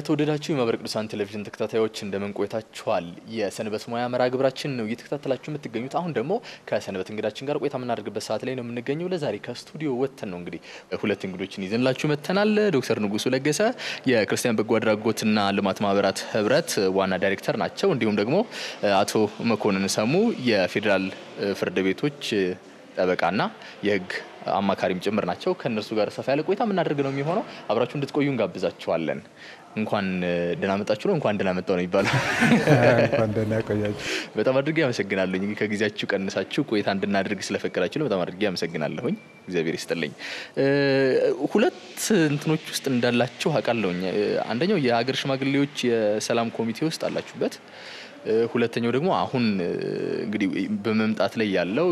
የተወደዳችሁ የማህበረ ቅዱሳን ቴሌቪዥን ተከታታዮች እንደምን ቆይታችኋል? የሰንበት ሙያ መርሃ ግብራችን ነው እየተከታተላችሁ የምትገኙት። አሁን ደግሞ ከሰንበት እንግዳችን ጋር ቆይታ የምናደርግበት ሰዓት ላይ ነው የምንገኘው። ለዛሬ ከስቱዲዮ ወጥተን ነው እንግዲህ ሁለት እንግዶችን ይዘንላችሁ መጥተናል። ዶክተር ንጉሱ ለገሰ የክርስቲያን በጎ አድራጎትና ልማት ማህበራት ህብረት ዋና ዳይሬክተር ናቸው። እንዲሁም ደግሞ አቶ መኮንን ሰሙ የፌዴራል ፍርድ ቤቶች ጠበቃና የህግ አማካሪም ጭምር ናቸው። ከእነርሱ ጋር ሰፋ ያለ ቆይታ የምናደርግ ነው የሚሆነው። አብራችሁ እንድትቆዩ እንጋብዛችኋለን። እንኳን ደህና መጣችሁ ነው እንኳን ደህና መጣው ነው የሚባለው። እንኳን ደህና ቆያችሁ። በጣም አድርጌ አመሰግናለሁ። እንግዲህ ከጊዜያችሁ ቀንሳችሁ ቆይታ እንድናደርግ ስለፈቀዳችሁ በጣም አድርጌ አመሰግናለሁኝ። እግዚአብሔር ይስጥልኝ። ሁለት እንትኖች ውስጥ እንዳላችሁ አውቃለሁኝ። አንደኛው የሀገር ሽማግሌዎች የሰላም ኮሚቴ ውስጥ አላችሁበት ሁለተኛው ደግሞ አሁን እንግዲህ በመምጣት ላይ ያለው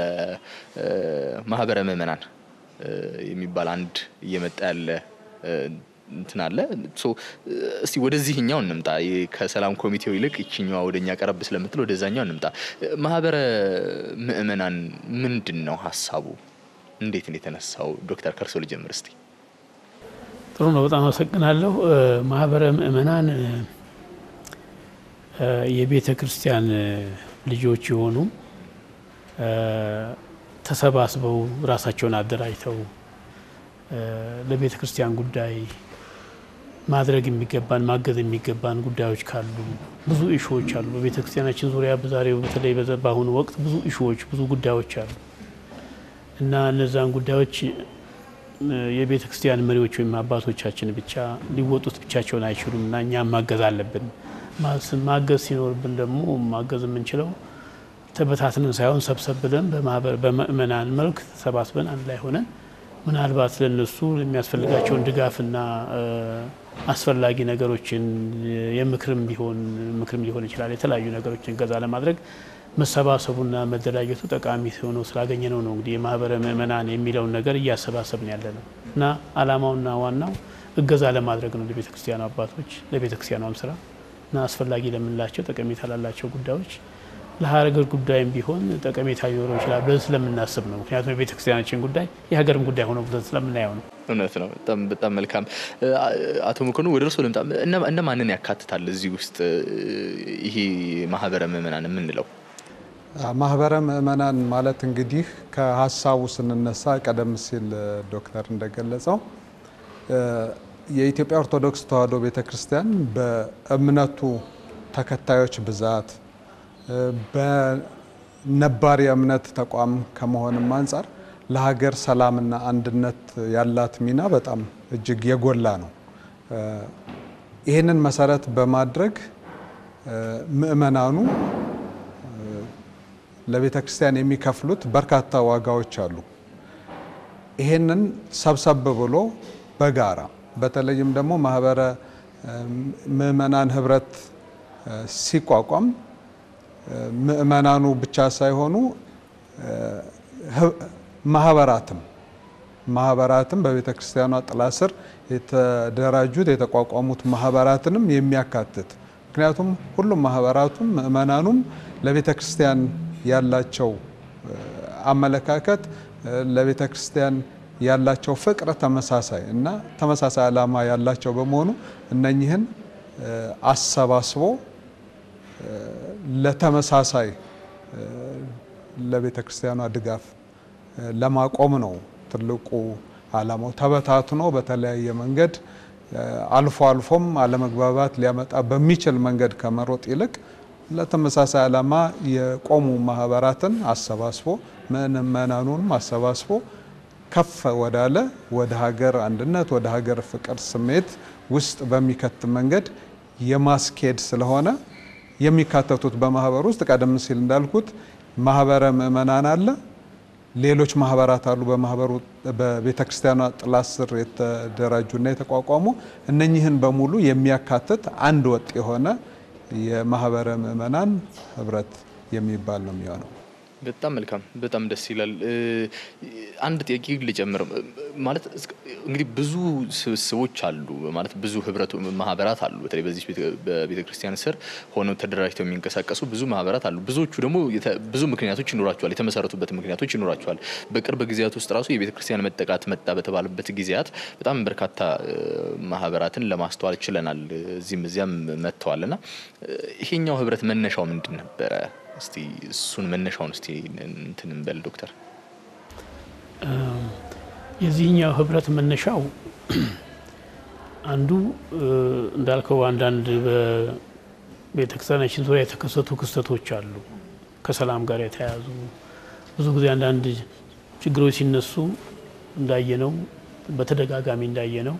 የማህበረ ምዕመናን የሚባል አንድ እየመጣ ያለ እንትን አለ። እስቲ ወደዚህኛው እንምጣ። ከሰላም ኮሚቴው ይልቅ ይችኛዋ ወደኛ ቀረብ ስለምትል ወደዛኛው እንምጣ። ማህበረ ምዕመናን ምንድን ነው ሀሳቡ? እንዴት ነው የተነሳው? ዶክተር ከርሶ ልጀምር እስቲ። ጥሩ ነው። በጣም አመሰግናለሁ። ማህበረ ምዕመናን የቤተ ክርስቲያን ልጆች የሆኑ ተሰባስበው ራሳቸውን አደራጅተው ለቤተ ክርስቲያን ጉዳይ ማድረግ የሚገባን ማገዝ የሚገባን ጉዳዮች ካሉ ብዙ ኢሹዎች አሉ። በቤተ ክርስቲያናችን ዙሪያ በዛሬው በተለይ በአሁኑ ወቅት ብዙ ኢሹዎች ብዙ ጉዳዮች አሉ እና እነዛን ጉዳዮች የቤተ ክርስቲያን መሪዎች ወይም አባቶቻችን ብቻ ሊወጡት ብቻቸውን አይችሉም እና እኛም ማገዝ አለብን። ማገዝ ሲኖርብን ደግሞ ማገዝ የምንችለው ተበታትነን ሳይሆን ሰብሰብ ብለን በምእመናን መልክ ተሰባስበን አንድ ላይ ሆነን ምናልባት ለነሱ የሚያስፈልጋቸውን ድጋፍና አስፈላጊ ነገሮችን የምክርም ቢሆን ምክርም ሊሆን ይችላል የተለያዩ ነገሮችን እገዛ ለማድረግ መሰባሰቡና መደራጀቱ ጠቃሚ ሆኖ ስላገኘ ነው ነው እንግዲህ የማህበረ ምእመናን የሚለውን ነገር እያሰባሰብን ያለ ነው እና አላማውና ዋናው እገዛ ለማድረግ ነው ለቤተ ክርስቲያኑ አባቶች ለቤተ ክርስቲያኗም ስራ እና አስፈላጊ ለምንላቸው ጠቀሜታ ላላቸው ጉዳዮች ለሀገር ጉዳይም ቢሆን ጠቀሜታ ሊኖረው ይችላል ብለን ስለምናስብ ነው። ምክንያቱም የቤተ ክርስቲያናችን ጉዳይ የሀገርም ጉዳይ ሆኖ ብለን ስለምናየው ነው። እውነት ነው። በጣም በጣም መልካም። አቶ መኮኑ ወደ እርስዎ ልምጣ። እነ ማንን ያካትታል እዚህ ውስጥ ይሄ ማህበረ ምዕመናን የምንለው? ማህበረ ምዕመናን ማለት እንግዲህ ከሀሳቡ ስንነሳ ቀደም ሲል ዶክተር እንደገለጸው የኢትዮጵያ ኦርቶዶክስ ተዋሕዶ ቤተ ክርስቲያን በእምነቱ ተከታዮች ብዛት በነባር የእምነት ተቋም ከመሆንም አንጻር ለሀገር ሰላምና አንድነት ያላት ሚና በጣም እጅግ የጎላ ነው። ይህንን መሰረት በማድረግ ምእመናኑ ለቤተ ክርስቲያን የሚከፍሉት በርካታ ዋጋዎች አሉ። ይህንን ሰብሰብ ብሎ በጋራ በተለይም ደግሞ ማህበረ ምዕመናን ህብረት ሲቋቋም ምዕመናኑ ብቻ ሳይሆኑ ማህበራትም ማህበራትም በቤተ ክርስቲያኗ ጥላ ስር የተደራጁት የተቋቋሙት ማህበራትንም የሚያካትት ምክንያቱም ሁሉም ማህበራቱም ምዕመናኑም ለቤተ ክርስቲያን ያላቸው አመለካከት ለቤተ ክርስቲያን ያላቸው ፍቅር ተመሳሳይ እና ተመሳሳይ ዓላማ ያላቸው በመሆኑ እነኚህን አሰባስቦ ለተመሳሳይ ለቤተ ክርስቲያኗ ድጋፍ ለማቆም ነው ትልቁ ዓላማው። ተበታትኖ በተለያየ መንገድ አልፎ አልፎም አለመግባባት ሊያመጣ በሚችል መንገድ ከመሮጥ ይልቅ ለተመሳሳይ ዓላማ የቆሙ ማህበራትን አሰባስቦ ምዕመናኑንም አሰባስቦ ከፍ ወዳለ ወደ ሀገር አንድነት ወደ ሀገር ፍቅር ስሜት ውስጥ በሚከት መንገድ የማስኬድ ስለሆነ የሚካተቱት በማህበር ውስጥ ቀደም ሲል እንዳልኩት ማህበረ ምዕመናን አለ፣ ሌሎች ማህበራት አሉ። በማህበሩ በቤተ ክርስቲያኗ ጥላ ስር የተደራጁና የተቋቋሙ እነኚህን በሙሉ የሚያካትት አንድ ወጥ የሆነ የማህበረ ምዕመናን ህብረት የሚባል ነው የሚሆነው። በጣም መልካም፣ በጣም ደስ ይላል። አንድ ጥያቄ ልጨምር። ማለት እንግዲህ ብዙ ስብስቦች አሉ ማለት ብዙ ህብረቱ ማህበራት አሉ። በተለይ በዚህ በቤተ ክርስቲያን ስር ሆነው ተደራጅተው የሚንቀሳቀሱ ብዙ ማህበራት አሉ። ብዙዎቹ ደግሞ ብዙ ምክንያቶች ይኖራቸዋል፣ የተመሰረቱበት ምክንያቶች ይኖራቸዋል። በቅርብ ጊዜያት ውስጥ ራሱ የቤተ ክርስቲያን መጠቃት መጣ በተባለበት ጊዜያት በጣም በርካታ ማህበራትን ለማስተዋል ችለናል። እዚህም እዚያም መጥተዋል እና ይሄኛው ህብረት መነሻው ምንድን ነበረ? እስቲ እሱን መነሻውን እስቲ እንትን እንበል ዶክተር። የዚህኛው ህብረት መነሻው አንዱ እንዳልከው አንዳንድ በቤተክርስቲያናችን ዙሪያ የተከሰቱ ክስተቶች አሉ፣ ከሰላም ጋር የተያያዙ ብዙ ጊዜ አንዳንድ ችግሮች ሲነሱ እንዳየነው በተደጋጋሚ እንዳየነው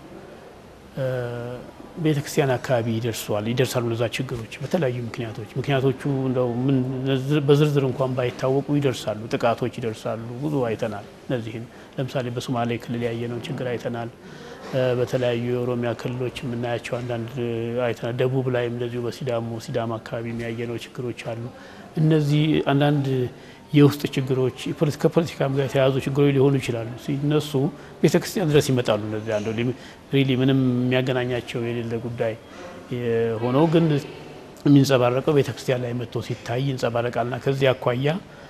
ቤተ ክርስቲያን አካባቢ ይደርሷል ይደርሳሉ እነዛ ችግሮች በተለያዩ ምክንያቶች ምክንያቶቹ እንደው ምን በዝርዝር እንኳን ባይታወቁ ይደርሳሉ፣ ጥቃቶች ይደርሳሉ። ብዙ አይተናል። እነዚህን ለምሳሌ በሶማሌ ክልል ያየነውን ችግር አይተናል። በተለያዩ የኦሮሚያ ክልሎች የምናያቸው አንዳንድ አይተናል። ደቡብ ላይም እንደዚሁ በሲዳሞ ሲዳማ አካባቢ የሚያየነው ችግሮች አሉ። እነዚህ አንዳንድ የውስጥ ችግሮች ከፖለቲካም ጋር የተያያዙ ችግሮች ሊሆኑ ይችላሉ። ሲነሱ ቤተ ክርስቲያን ድረስ ይመጣሉ። እነዚህ አንዱ ሪሊ ምንም የሚያገናኛቸው የሌለ ጉዳይ ሆነው ግን የሚንጸባረቀው ቤተ ክርስቲያን ላይ መጥቶ ሲታይ ይንጸባረቃልና ከዚህ አኳያ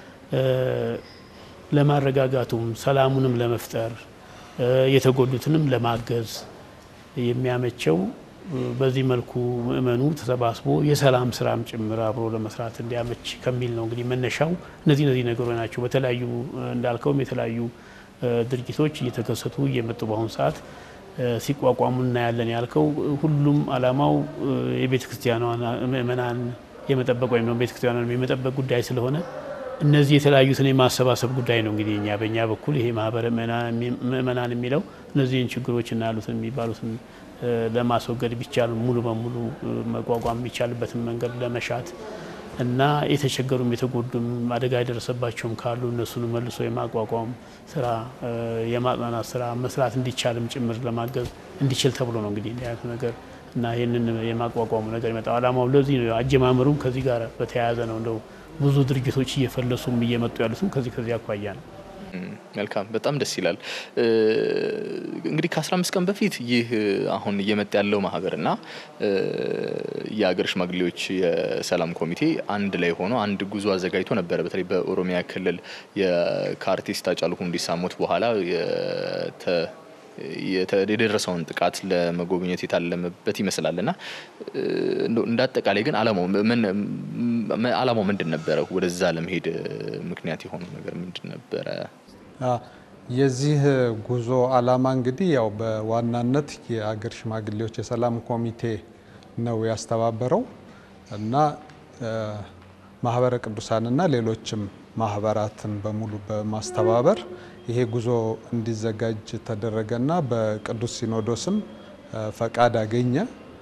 ለማረጋጋቱም ሰላሙንም ለመፍጠር የተጎዱትንም ለማገዝ የሚያመቸው በዚህ መልኩ ምእመኑ ተሰባስቦ የሰላም ስራም ጭምር አብሮ ለመስራት እንዲያመች ከሚል ነው እንግዲህ መነሻው። እነዚህ እነዚህ ነገሮች ናቸው። በተለያዩ እንዳልከውም የተለያዩ ድርጊቶች እየተከሰቱ እየመጡ በአሁኑ ሰዓት ሲቋቋሙ እናያለን ያልከው ሁሉም አላማው የቤተ ክርስቲያኗን ምእመናን የመጠበቅ ወይም ቤተ ክርስቲያኗን የመጠበቅ ጉዳይ ስለሆነ እነዚህ የተለያዩትን የማሰባሰብ ጉዳይ ነው እንግዲህ እኛ በእኛ በኩል ይሄ ማህበረ ምእመናን የሚለው እነዚህን ችግሮች እና ያሉትን የሚባሉትን ለማስወገድ ቢቻል ሙሉ በሙሉ መቋቋም የሚቻልበትን መንገድ ለመሻት እና የተቸገሩም የተጎዱም አደጋ የደረሰባቸውም ካሉ እነሱን መልሶ የማቋቋም ስራ የማጽናናት ስራ መስራት እንዲቻልም ጭምር ለማገዝ እንዲችል ተብሎ ነው እንግዲህ ያሉት ነገር እና ይህንን የማቋቋሙ ነገር ይመጣው አላማው ለዚህ ነው። አጀማመሩም ከዚህ ጋር በተያያዘ ነው። እንደው ብዙ ድርጅቶች እየፈለሱም እየመጡ ያሉትም ከዚህ ከዚህ አኳያ ነው። መልካም በጣም ደስ ይላል። እንግዲህ ከ15 ቀን በፊት ይህ አሁን እየመጣ ያለው ማህበርና የሀገር ሽማግሌዎች የሰላም ኮሚቴ አንድ ላይ ሆኖ አንድ ጉዞ አዘጋጅቶ ነበረ። በተለይ በኦሮሚያ ክልል ከአርቲስት ሃጫሉ ሁንዴሳ ሞት በኋላ የደረሰውን ጥቃት ለመጎብኘት የታለመበት ይመስላል እና እንደ አጠቃላይ ግን አላማው ምንድን ነበረ? ወደዛ ለመሄድ ምክንያት የሆነው ነገር ምንድን ነበረ? የዚህ ጉዞ አላማ እንግዲህ ያው በዋናነት የአገር ሽማግሌዎች የሰላም ኮሚቴ ነው ያስተባበረው እና ማህበረ ቅዱሳንና ሌሎችም ማህበራትን በሙሉ በማስተባበር ይሄ ጉዞ እንዲዘጋጅ ተደረገና በቅዱስ ሲኖዶስም ፈቃድ አገኘ።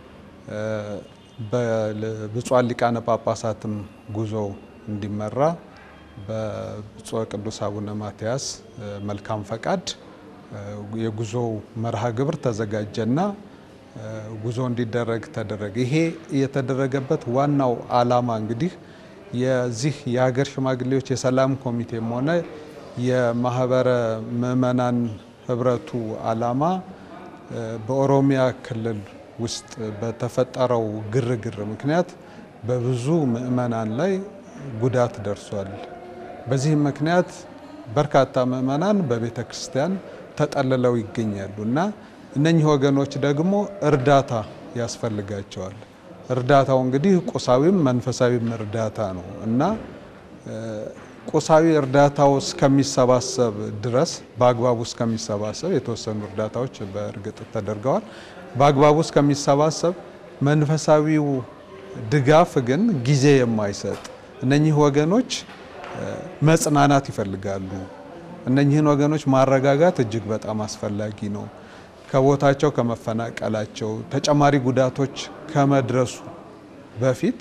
በብፁዓን ሊቃነ ጳጳሳትም ጉዞ እንዲመራ በብፁዕ ቅዱስ አቡነ ማትያስ መልካም ፈቃድ የጉዞው መርሃ ግብር ተዘጋጀና ጉዞ እንዲደረግ ተደረገ። ይሄ የተደረገበት ዋናው አላማ እንግዲህ የዚህ የሀገር ሽማግሌዎች የሰላም ኮሚቴም ሆነ የማህበረ ምእመናን ህብረቱ አላማ በኦሮሚያ ክልል ውስጥ በተፈጠረው ግርግር ምክንያት በብዙ ምእመናን ላይ ጉዳት ደርሷል። በዚህም ምክንያት በርካታ ምእመናን በቤተ ክርስቲያን ተጠልለው ይገኛሉ እና እነኚህ ወገኖች ደግሞ እርዳታ ያስፈልጋቸዋል። እርዳታው እንግዲህ ቁሳዊም መንፈሳዊም እርዳታ ነው እና ቁሳዊ እርዳታው እስከሚሰባሰብ ድረስ በአግባቡ እስከሚሰባሰብ የተወሰኑ እርዳታዎች በእርግጥ ተደርገዋል። በአግባቡ እስከሚሰባሰብ መንፈሳዊው ድጋፍ ግን ጊዜ የማይሰጥ እነኚህ ወገኖች መጽናናት ይፈልጋሉ። እነኚህን ወገኖች ማረጋጋት እጅግ በጣም አስፈላጊ ነው። ከቦታቸው ከመፈናቀላቸው ተጨማሪ ጉዳቶች ከመድረሱ በፊት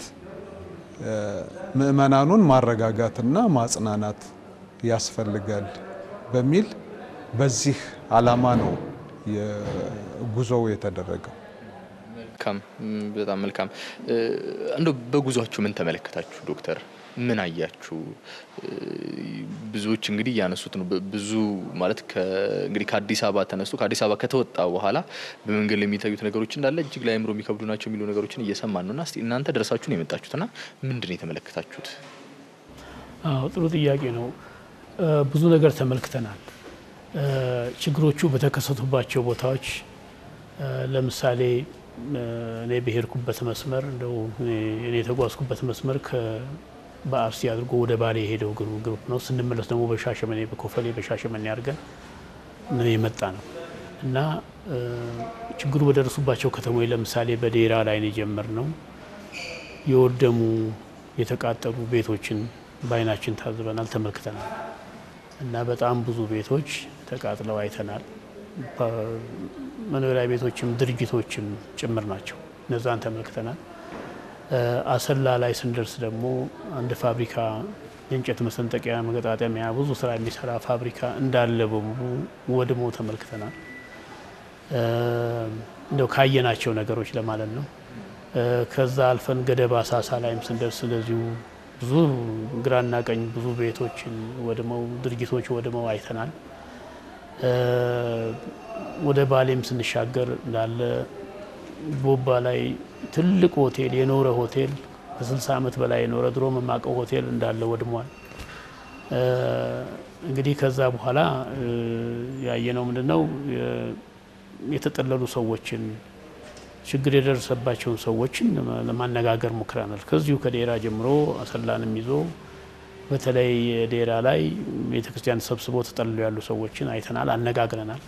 ምእመናኑን ማረጋጋትና ማጽናናት ያስፈልጋል በሚል በዚህ ዓላማ ነው ጉዞው የተደረገው። መልካም፣ በጣም መልካም። እንደው በጉዟችሁ ምን ተመለከታችሁ ዶክተር? ምን አያችሁ? ብዙዎች እንግዲህ እያነሱት ነው። ብዙ ማለት እንግዲህ ከአዲስ አበባ ተነስቶ ከአዲስ አበባ ከተወጣ በኋላ በመንገድ ላይ የሚታዩት ነገሮች እንዳለ እጅግ ለአእምሮ የሚከብዱ ናቸው የሚሉ ነገሮችን እየሰማን ነው እና እስቲ እናንተ ደርሳችሁ ነው የመጣችሁትና ምንድን ነው የተመለከታችሁት? አዎ ጥሩ ጥያቄ ነው። ብዙ ነገር ተመልክተናል። ችግሮቹ በተከሰቱባቸው ቦታዎች ለምሳሌ እኔ ብሄርኩበት መስመር እንደው እኔ የተጓዝኩበት መስመር በአርሲ አድርጎ ወደ ባሌ የሄደው ግሩፕ ነው። ስንመለስ ደግሞ በሻሸመኔ በኮፈሌ በሻሸመኔ አድርገን ነው የመጣ ነው እና ችግሩ በደረሱባቸው ከተሞች ለምሳሌ በዴራ ላይ ነው የጀመርነው። የወደሙ የተቃጠሉ ቤቶችን በአይናችን ታዝበናል፣ ተመልክተናል እና በጣም ብዙ ቤቶች ተቃጥለው አይተናል። መኖሪያ ቤቶችም ድርጅቶችም ጭምር ናቸው። እነዛን ተመልክተናል። አሰላ ላይ ስንደርስ ደግሞ አንድ ፋብሪካ የእንጨት መሰንጠቂያ፣ መገጣጠሚያ ብዙ ስራ የሚሰራ ፋብሪካ እንዳለ በሙሉ ወድሞ ተመልክተናል። እንደው ካየናቸው ነገሮች ለማለት ነው። ከዛ አልፈን ገደብ አሳሳ ላይም ስንደርስ እንደዚሁ ብዙ ግራና ቀኝ ብዙ ቤቶችን ወድመው ድርጅቶች ወድመው አይተናል። ወደ ባሌም ስንሻገር እንዳለ ቦባ ላይ ትልቅ ሆቴል የኖረ ሆቴል ከ60 ዓመት በላይ የኖረ ድሮ መማቀው ሆቴል እንዳለ ወድሟል። እንግዲህ ከዛ በኋላ ያየነው ምንድነው የተጠለሉ ሰዎችን ችግር የደረሰባቸውን ሰዎችን ለማነጋገር ሞክረናል። ከዚሁ ከዴራ ጀምሮ አሰላንም ይዞ በተለይ ዴራ ላይ ቤተክርስቲያን ተሰብስቦ ተጠልሎ ያሉ ሰዎችን አይተናል፣ አነጋግረናል።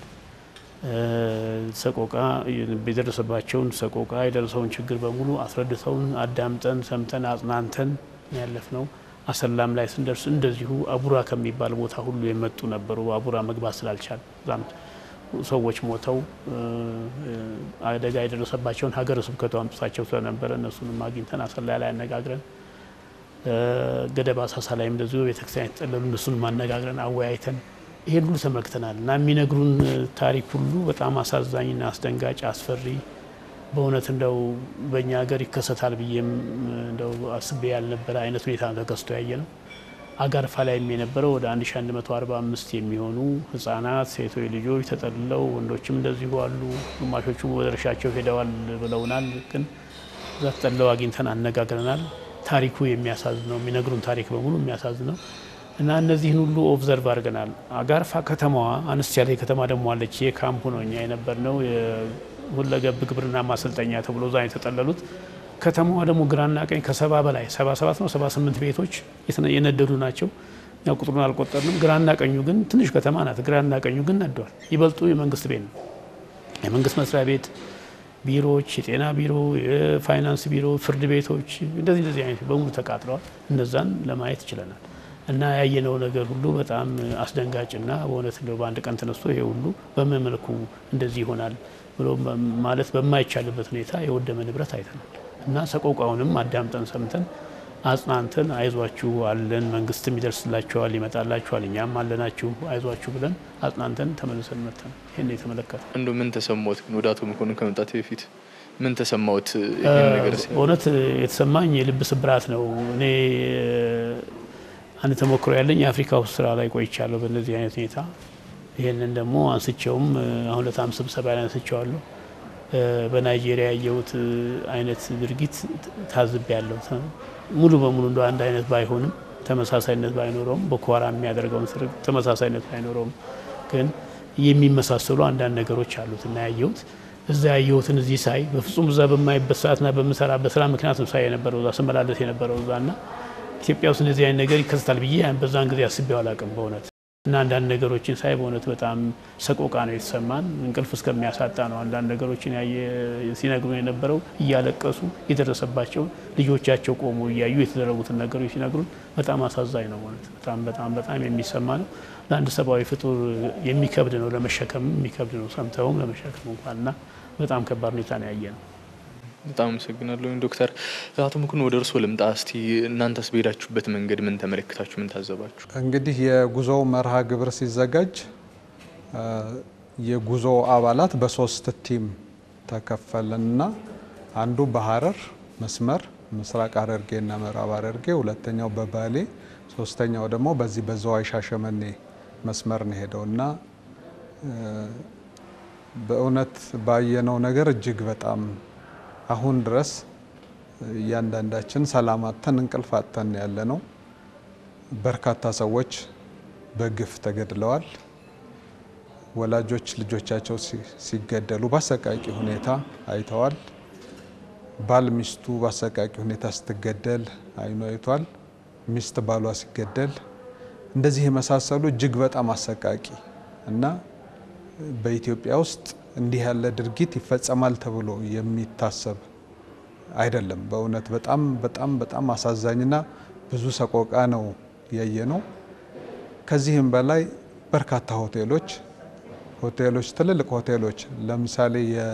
ሰቆቃ የደረሰባቸውን ሰቆቃ የደረሰውን ችግር በሙሉ አስረድተውን አዳምጠን ሰምተን አጽናንተን ያለፍ ነው። አሰላም ላይ ስንደርስ እንደዚሁ አቡራ ከሚባል ቦታ ሁሉ የመጡ ነበሩ። አቡራ መግባት ስላልቻል ዛም ሰዎች ሞተው አደጋ የደረሰባቸውን ሀገረ ስብከቱ አምጥቷቸው ስለነበረ እነሱንም አግኝተን አሰላ ላይ አነጋግረን ገደብ አሳሳ ላይም እንደዚሁ ቤተክርስቲያን የተጠለሉ እነሱንም አነጋግረን አወያይተን ይሄን ሁሉ ተመልክተናል እና የሚነግሩን ታሪክ ሁሉ በጣም አሳዛኝና አስደንጋጭ አስፈሪ በእውነት እንደው በእኛ ሀገር ይከሰታል ብዬም እንደው አስቤ ያልነበረ አይነት ሁኔታ ተከስቶ ያየ ነው። አጋርፋ ላይም የነበረው ወደ 1145 የሚሆኑ ህጻናት፣ ሴቶች ልጆች ተጠልለው ወንዶችም እንደዚሁ አሉ። ግማሾቹ ወደ እርሻቸው ሄደዋል ብለውናል። ግን እዛ ተጠልለው አግኝተን አነጋግረናል። ታሪኩ የሚያሳዝነው የሚነግሩን ታሪክ በሙሉ የሚያሳዝነው እና እነዚህን ሁሉ ኦብዘርቭ አድርገናል። አጋርፋ ከተማዋ አነስ ያለ ከተማ ደግሞ አለች። የካምፑ ነው እኛ የነበርነው ሁለገብ ግብርና ማሰልጠኛ ተብሎ እዛ የተጠለሉት። ከተማዋ ደግሞ ግራና ቀኝ ከሰባ በላይ ሰባ ሰባት ነው ሰባ ስምንት ቤቶች የነደዱ ናቸው። ያው ቁጥሩን አልቆጠርንም። ግራና ቀኙ ግን ትንሽ ከተማ ናት። ግራና ቀኙ ግን ነደዋል። ይበልጡ የመንግስት ቤት ነው። የመንግስት መስሪያ ቤት ቢሮዎች፣ የጤና ቢሮ፣ የፋይናንስ ቢሮ፣ ፍርድ ቤቶች እንደዚህ እንደዚህ አይነት በሙሉ ተቃጥለዋል። እነዛን ለማየት ችለናል። እና ያየነው ነገር ሁሉ በጣም አስደንጋጭና በእውነት እንደው በአንድ ቀን ተነስቶ ይሄ ሁሉ በምን መልኩ እንደዚህ ይሆናል ብሎ ማለት በማይቻልበት ሁኔታ የወደመ ንብረት አይተናል። እና ሰቆቃውንም አዳምጠን ሰምተን አጽናንተን አይዟችሁ አለን፣ መንግስትም ይደርስላችኋል፣ ይመጣላችኋል፣ እኛም አለናችሁ አይዟችሁ ብለን አጽናንተን ተመልሰን መተን ይህን የተመለከተ እንዶ ምን ተሰማዎት ግን ወደ አቶ መኮንን ከመምጣት በፊት ምን ተሰማዎት? ይህን ነገር በእውነት የተሰማኝ የልብ ስብራት ነው። እኔ አንድ ተሞክሮ ያለኝ የአፍሪካ ውስጥ ስራ ላይ ቆይቻለሁ በእነዚህ አይነት ሁኔታ። ይህንን ደግሞ አንስቼውም አሁን ለታም ስብሰባ ላይ አንስቼዋለሁ። በናይጄሪያ ያየሁት አይነት ድርጊት ታዝቤ ያለሁ ሙሉ በሙሉ እንደ አንድ አይነት ባይሆንም ተመሳሳይነት ባይኖረውም ቦኮ ሃራም የሚያደርገውን ስር ተመሳሳይነት ባይኖረውም ግን የሚመሳሰሉ አንዳንድ ነገሮች አሉት እና ያየሁት እዛ ያየሁትን እዚህ ሳይ በፍጹም እዛ በማይበት ሰዓትና በምሰራበት ስራ ምክንያቱም ሳይ የነበረው እዛ ስመላለስ የነበረው እዛ እና ኢትዮጵያ ውስጥ እንደዚህ አይነት ነገር ይከሰታል ብዬ በዛን ጊዜ አስቤው አላውቅም በእውነት እና አንዳንድ ነገሮችን ሳይ በእውነት በጣም ሰቆቃ ነው የተሰማን። እንቅልፍ እስከሚያሳጣ ነው አንዳንድ ነገሮችን ሲነግሩ የነበረው እያለቀሱ የደረሰባቸውን ልጆቻቸው ቆሞ እያዩ የተደረጉትን ነገሮች ሲነግሩን በጣም አሳዛኝ ነው ማለት በጣም በጣም በጣም የሚሰማ ነው። ለአንድ ሰብአዊ ፍጡር የሚከብድ ነው፣ ለመሸከም የሚከብድ ነው፣ ሰምተውም ለመሸከም እንኳን እና በጣም ከባድ ሁኔታ ነው ያየ ነው። በጣም አመሰግናለሁ ዶክተር። አቶ መኮንን ወደ እርስዎ ልምጣ። እስቲ እናንተስ በሄዳችሁበት መንገድ ምን ተመለከታችሁ? ምን ታዘባችሁ? እንግዲህ የጉዞው መርሃ ግብር ሲዘጋጅ የጉዞ አባላት በሶስት ቲም ተከፈለንና አንዱ በሀረር መስመር ምስራቅ ሐረርጌ እና ምዕራብ ሐረርጌ፣ ሁለተኛው በባሌ፣ ሶስተኛው ደግሞ በዚህ በዝዋይ ሻሸመኔ መስመር ነው ሄደው እና በእውነት ባየነው ነገር እጅግ በጣም አሁን ድረስ እያንዳንዳችን ሰላም አጥተን እንቅልፍ አጥተን ያለ ነው። በርካታ ሰዎች በግፍ ተገድለዋል። ወላጆች ልጆቻቸው ሲገደሉ በአሰቃቂ ሁኔታ አይተዋል። ባል ሚስቱ በአሰቃቂ ሁኔታ ስትገደል አይኑ አይቷል። ሚስት ባሏ ሲገደል እንደዚህ የመሳሰሉ እጅግ በጣም አሰቃቂ እና በኢትዮጵያ ውስጥ እንዲህ ያለ ድርጊት ይፈጸማል ተብሎ የሚታሰብ አይደለም። በእውነት በጣም በጣም በጣም አሳዛኝና ብዙ ሰቆቃ ነው ያየ ነው። ከዚህም በላይ በርካታ ሆቴሎች ሆቴሎች ትልልቅ ሆቴሎች ለምሳሌ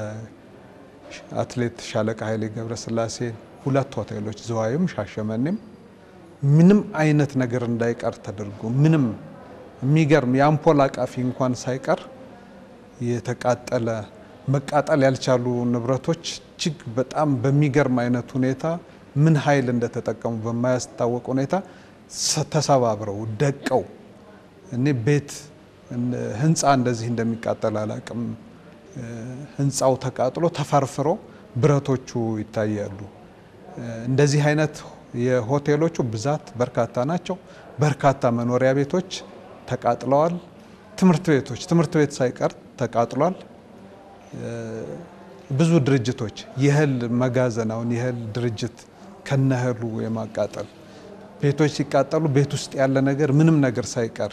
የአትሌት ሻለቃ ኃይሌ ገብረስላሴ ሁለት ሆቴሎች ዝዋይም ሻሸመኔም ምንም አይነት ነገር እንዳይቀር ተደርጎ ምንም የሚገርም የአምፖል አቃፊ እንኳን ሳይቀር የተቃጠለ መቃጠል ያልቻሉ ንብረቶች እጅግ በጣም በሚገርም አይነት ሁኔታ ምን ኃይል እንደተጠቀሙ በማያስታወቅ ሁኔታ ተሰባብረው ደቀው እኔ ቤት ህንፃ እንደዚህ እንደሚቃጠል አላቅም። ህንፃው ተቃጥሎ ተፈርፍሮ ብረቶቹ ይታያሉ። እንደዚህ አይነት የሆቴሎቹ ብዛት በርካታ ናቸው። በርካታ መኖሪያ ቤቶች ተቃጥለዋል። ትምህርት ቤቶች ትምህርት ቤት ሳይቀር ተቃጥሏል። ብዙ ድርጅቶች የእህል መጋዘን አሁን የእህል ድርጅት ከነህሉ የማቃጠል ቤቶች ሲቃጠሉ ቤት ውስጥ ያለ ነገር ምንም ነገር ሳይቀር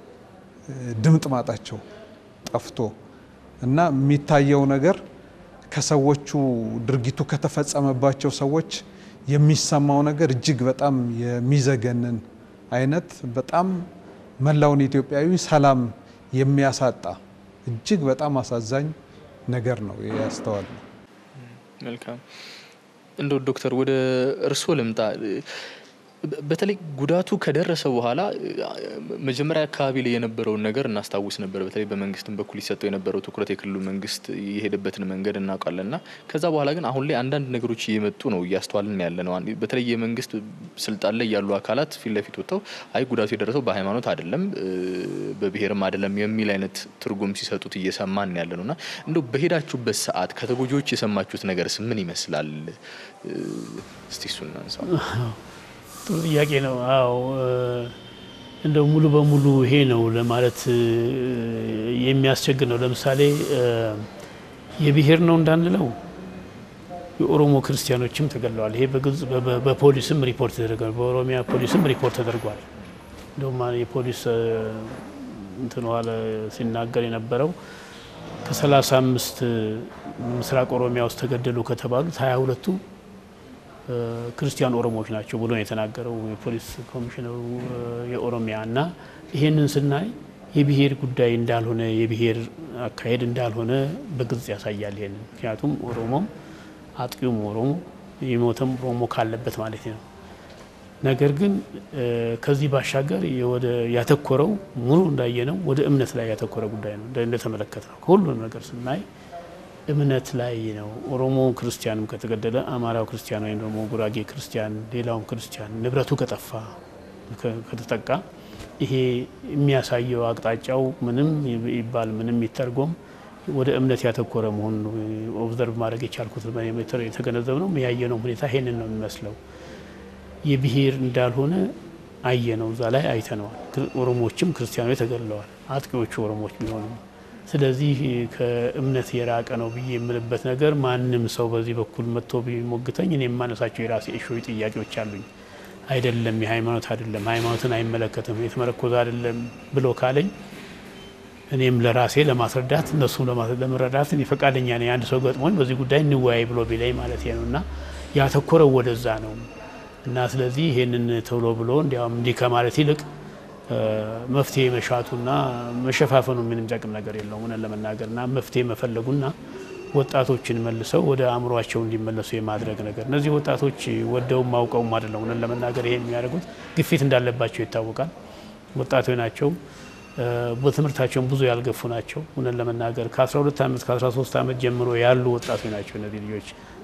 ድምጥ ማጣቸው ጠፍቶ እና የሚታየው ነገር ከሰዎቹ ድርጊቱ ከተፈጸመባቸው ሰዎች የሚሰማው ነገር እጅግ በጣም የሚዘገንን አይነት በጣም መላውን ኢትዮጵያዊ ሰላም የሚያሳጣ እጅግ በጣም አሳዛኝ ነገር ነው ያስተዋል ነው። መልካም እንደው ዶክተር ወደ እርስዎ ልምጣ። በተለይ ጉዳቱ ከደረሰ በኋላ መጀመሪያ አካባቢ ላይ የነበረውን ነገር እናስታውስ ነበር። በተለይ በመንግስትም በኩል ይሰጠው የነበረው ትኩረት የክልሉ መንግስት የሄደበትን መንገድ እናውቃለን እና ከዛ በኋላ ግን አሁን ላይ አንዳንድ ነገሮች እየመጡ ነው እያስተዋልን ያለ ነው። በተለይ የመንግስት ስልጣን ላይ ያሉ አካላት ፊት ለፊት ወጥተው አይ ጉዳቱ የደረሰው በሃይማኖት አይደለም በብሔርም አይደለም የሚል አይነት ትርጉም ሲሰጡት እየሰማን ያለ ነው እና እንደው በሄዳችሁበት ሰዓት ከተጎጂዎች የሰማችሁት ነገርስ ምን ይመስላል? እስቲ እሱን እናንሳ። ጥሩ ጥያቄ ነው። አዎ እንደው ሙሉ በሙሉ ይሄ ነው ለማለት የሚያስቸግር ነው። ለምሳሌ የብሔር ነው እንዳንለው የኦሮሞ ክርስቲያኖችም ተገድለዋል። ይሄ በግልጽ በፖሊስም ሪፖርት ተደርጓል። በኦሮሚያ ፖሊስም ሪፖርት ተደርጓል። እንደውም የፖሊስ እንትን ዋለ ሲናገር የነበረው ከሰላሳ አምስት ምስራቅ ኦሮሚያ ውስጥ ተገደሉ ከተባሉት ሀያ ሁለቱ ክርስቲያን ኦሮሞዎች ናቸው ብሎ ነው የተናገረው የፖሊስ ኮሚሽነሩ የኦሮሚያ እና ይሄንን ስናይ የብሔር ጉዳይ እንዳልሆነ የብሔር አካሄድ እንዳልሆነ በግልጽ ያሳያል። ይሄንን ምክንያቱም ኦሮሞም አጥቂውም ኦሮሞ የሞተም ኦሮሞ ካለበት ማለት ነው። ነገር ግን ከዚህ ባሻገር ወደ ያተኮረው ሙሉ እንዳየነው ወደ እምነት ላይ ያተኮረ ጉዳይ ነው እንደተመለከት ነው ከሁሉም ነገር ስናይ እምነት ላይ ነው። ኦሮሞ ክርስቲያንም ከተገደለ አማራው ክርስቲያን ወይም ደግሞ ጉራጌ ክርስቲያን፣ ሌላውም ክርስቲያን ንብረቱ ከጠፋ ከተጠቃ ይሄ የሚያሳየው አቅጣጫው ምንም ይባል ምንም ይተርጎም ወደ እምነት ያተኮረ መሆኑን ኦብዘርቭ ማድረግ የቻልኩት የተገነዘብ ነው ያየነው ሁኔታ ይሄንን ነው የሚመስለው። የብሔር እንዳልሆነ አየነው፣ እዛ ላይ አይተነዋል። ኦሮሞዎችም ክርስቲያኖች ተገድለዋል፣ አጥቂዎቹ ኦሮሞዎች ቢሆኑም ስለዚህ ከእምነት የራቀ ነው ብዬ የምልበት ነገር ማንም ሰው በዚህ በኩል መጥቶ ቢሞግተኝ እኔ የማነሳቸው የራሴ እሾይ ጥያቄዎች አሉኝ። አይደለም የሃይማኖት አይደለም ሃይማኖትን አይመለከትም የተመረኮዘ አይደለም ብሎ ካለኝ እኔም ለራሴ ለማስረዳት እነሱም ለመረዳት ፈቃደኛ ነኝ። አንድ ሰው ገጥሞኝ በዚህ ጉዳይ እንወያይ ብሎ ቢለኝ ማለት ነው እና ያተኮረው ወደዛ ነው እና ስለዚህ ይሄንን ቶሎ ብሎ እንዲያውም እንዲህ ከማለት ይልቅ መፍትሄ መሻቱና መሸፋፈኑ ምንም ጠቅም ነገር የለውም እውነት ለመናገር እና መፍትሄ መፈለጉና ወጣቶችን መልሰው ወደ አእምሯቸው እንዲመለሱ የማድረግ ነገር። እነዚህ ወጣቶች ወደውም አውቀውም አይደለም እውነት ለመናገር ይሄ የሚያደርጉት ግፊት እንዳለባቸው ይታወቃል። ወጣቶች ናቸው። በትምህርታቸውም ብዙ ያልገፉ ናቸው። እውነት ለመናገር ከ12 ዓመት ከ13 ዓመት ጀምሮ ያሉ ወጣቶች ናቸው እነዚህ ልጆች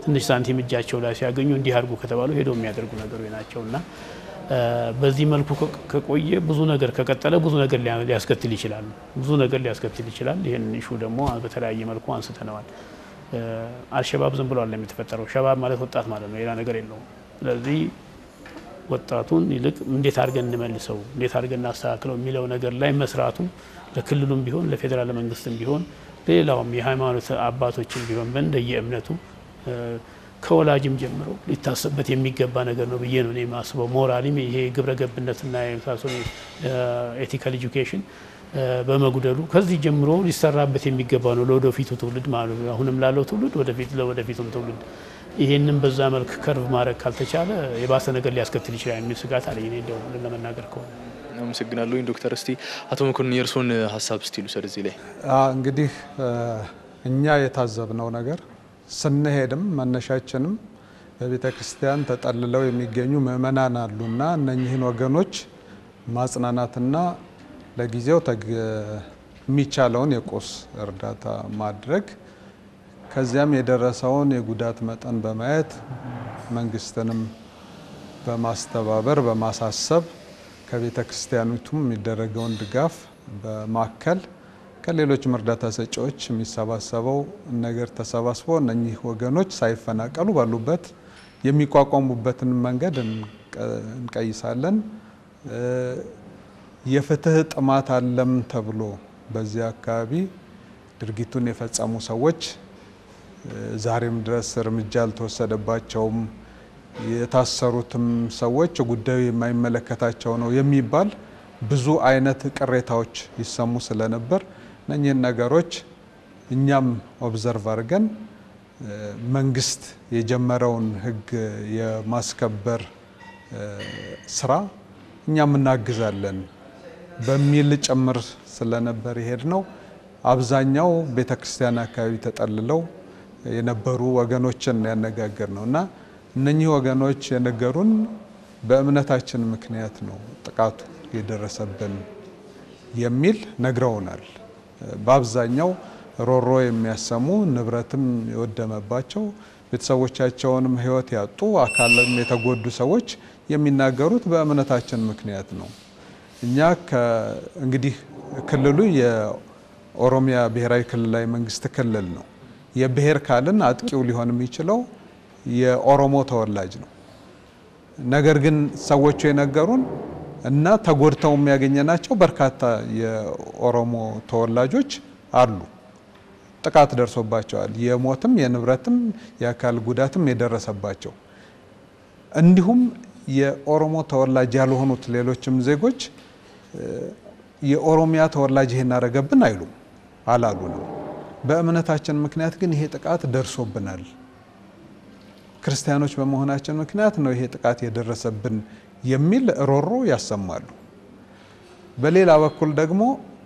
ትንሽ ሳንቲም እጃቸው ላይ ሲያገኙ እንዲህ አድርጉ ከተባሉ ሄደው የሚያደርጉ ነገሮች ናቸው እና በዚህ መልኩ ከቆየ ብዙ ነገር ከቀጠለ ብዙ ነገር ሊያስከትል ይችላል። ብዙ ነገር ሊያስከትል ይችላል። ይህን ኢሹ ደግሞ በተለያየ መልኩ አንስተነዋል። አልሸባብ ዝም ብሎ አለ የተፈጠረው። ሸባብ ማለት ወጣት ማለት ነው፣ ሌላ ነገር የለውም። ስለዚህ ወጣቱን ይልቅ እንዴት አድርገን እንመልሰው፣ እንዴት አድርገን እናስተካክለው የሚለው ነገር ላይ መስራቱ ለክልሉም ቢሆን ለፌዴራል መንግስትም ቢሆን ሌላውም የሃይማኖት አባቶችም ቢሆን በእንደየ እምነቱ ከወላጅም ጀምሮ ሊታሰብበት የሚገባ ነገር ነው ብዬ ነው እኔ የማስበው። ሞራሊም ይሄ ግብረ ገብነትና የመሳሰሉ ኤቲካል ኤጁኬሽን በመጉደሉ ከዚህ ጀምሮ ሊሰራበት የሚገባ ነው ለወደፊቱ ትውልድ ማለት ነው። አሁንም ላለው ትውልድ ወደፊት ለወደፊቱም ትውልድ ይሄንን በዛ መልክ ከርቭ ማድረግ ካልተቻለ የባሰ ነገር ሊያስከትል ይችላል የሚል ስጋት አለኝ እኔ እንደው ለመናገር ከሆነ። አመሰግናለሁ ዶክተር። እስቲ አቶ መኮንን የእርስዎን ሀሳብ ስቲሉ ሰር እዚህ ላይ እንግዲህ እኛ የታዘብነው ነገር ስንሄድም መነሻችንም በቤተ ክርስቲያን ተጠልለው የሚገኙ ምእመናን አሉና እነኚህን ወገኖች ማጽናናትና ለጊዜው የሚቻለውን የቁስ እርዳታ ማድረግ ከዚያም የደረሰውን የጉዳት መጠን በማየት መንግስትንም በማስተባበር በማሳሰብ ከቤተ ክርስቲያኒቱም የሚደረገውን ድጋፍ በማከል ከሌሎችም እርዳታ ሰጪዎች የሚሰባሰበው ነገር ተሰባስቦ እነኚህ ወገኖች ሳይፈናቀሉ ባሉበት የሚቋቋሙበትን መንገድ እንቀይሳለን። የፍትህ ጥማት አለም ተብሎ በዚህ አካባቢ ድርጊቱን የፈጸሙ ሰዎች ዛሬም ድረስ እርምጃ አልተወሰደባቸውም። የታሰሩትም ሰዎች ጉዳዩ የማይመለከታቸው ነው የሚባል ብዙ አይነት ቅሬታዎች ይሰሙ ስለነበር እነኚህን ነገሮች እኛም ኦብዘርቭ አድርገን መንግስት የጀመረውን ሕግ የማስከበር ስራ እኛም እናግዛለን በሚል ጭምር ስለነበር ይሄድ ነው። አብዛኛው ቤተ ክርስቲያን አካባቢ ተጠልለው የነበሩ ወገኖችን ያነጋገር ነው እና እነኚህ ወገኖች የነገሩን በእምነታችን ምክንያት ነው ጥቃቱ የደረሰብን የሚል ነግረውናል። በአብዛኛው ሮሮ የሚያሰሙ ንብረትም የወደመባቸው ቤተሰቦቻቸውንም ሕይወት ያጡ አካልም የተጎዱ ሰዎች የሚናገሩት በእምነታችን ምክንያት ነው። እኛ እንግዲህ ክልሉ የኦሮሚያ ብሔራዊ ክልላዊ መንግስት ክልል ነው። የብሔር ካልን አጥቂው ሊሆን የሚችለው የኦሮሞ ተወላጅ ነው። ነገር ግን ሰዎቹ የነገሩን እና ተጎድተው የሚያገኘናቸው በርካታ የኦሮሞ ተወላጆች አሉ። ጥቃት ደርሶባቸዋል። የሞትም የንብረትም የአካል ጉዳትም የደረሰባቸው እንዲሁም የኦሮሞ ተወላጅ ያልሆኑት ሌሎችም ዜጎች የኦሮሚያ ተወላጅ ይሄን አረገብን አይሉም አላሉንም። በእምነታችን ምክንያት ግን ይሄ ጥቃት ደርሶብናል፣ ክርስቲያኖች በመሆናችን ምክንያት ነው ይሄ ጥቃት የደረሰብን የሚል ሮሮ ያሰማሉ። በሌላ በኩል ደግሞ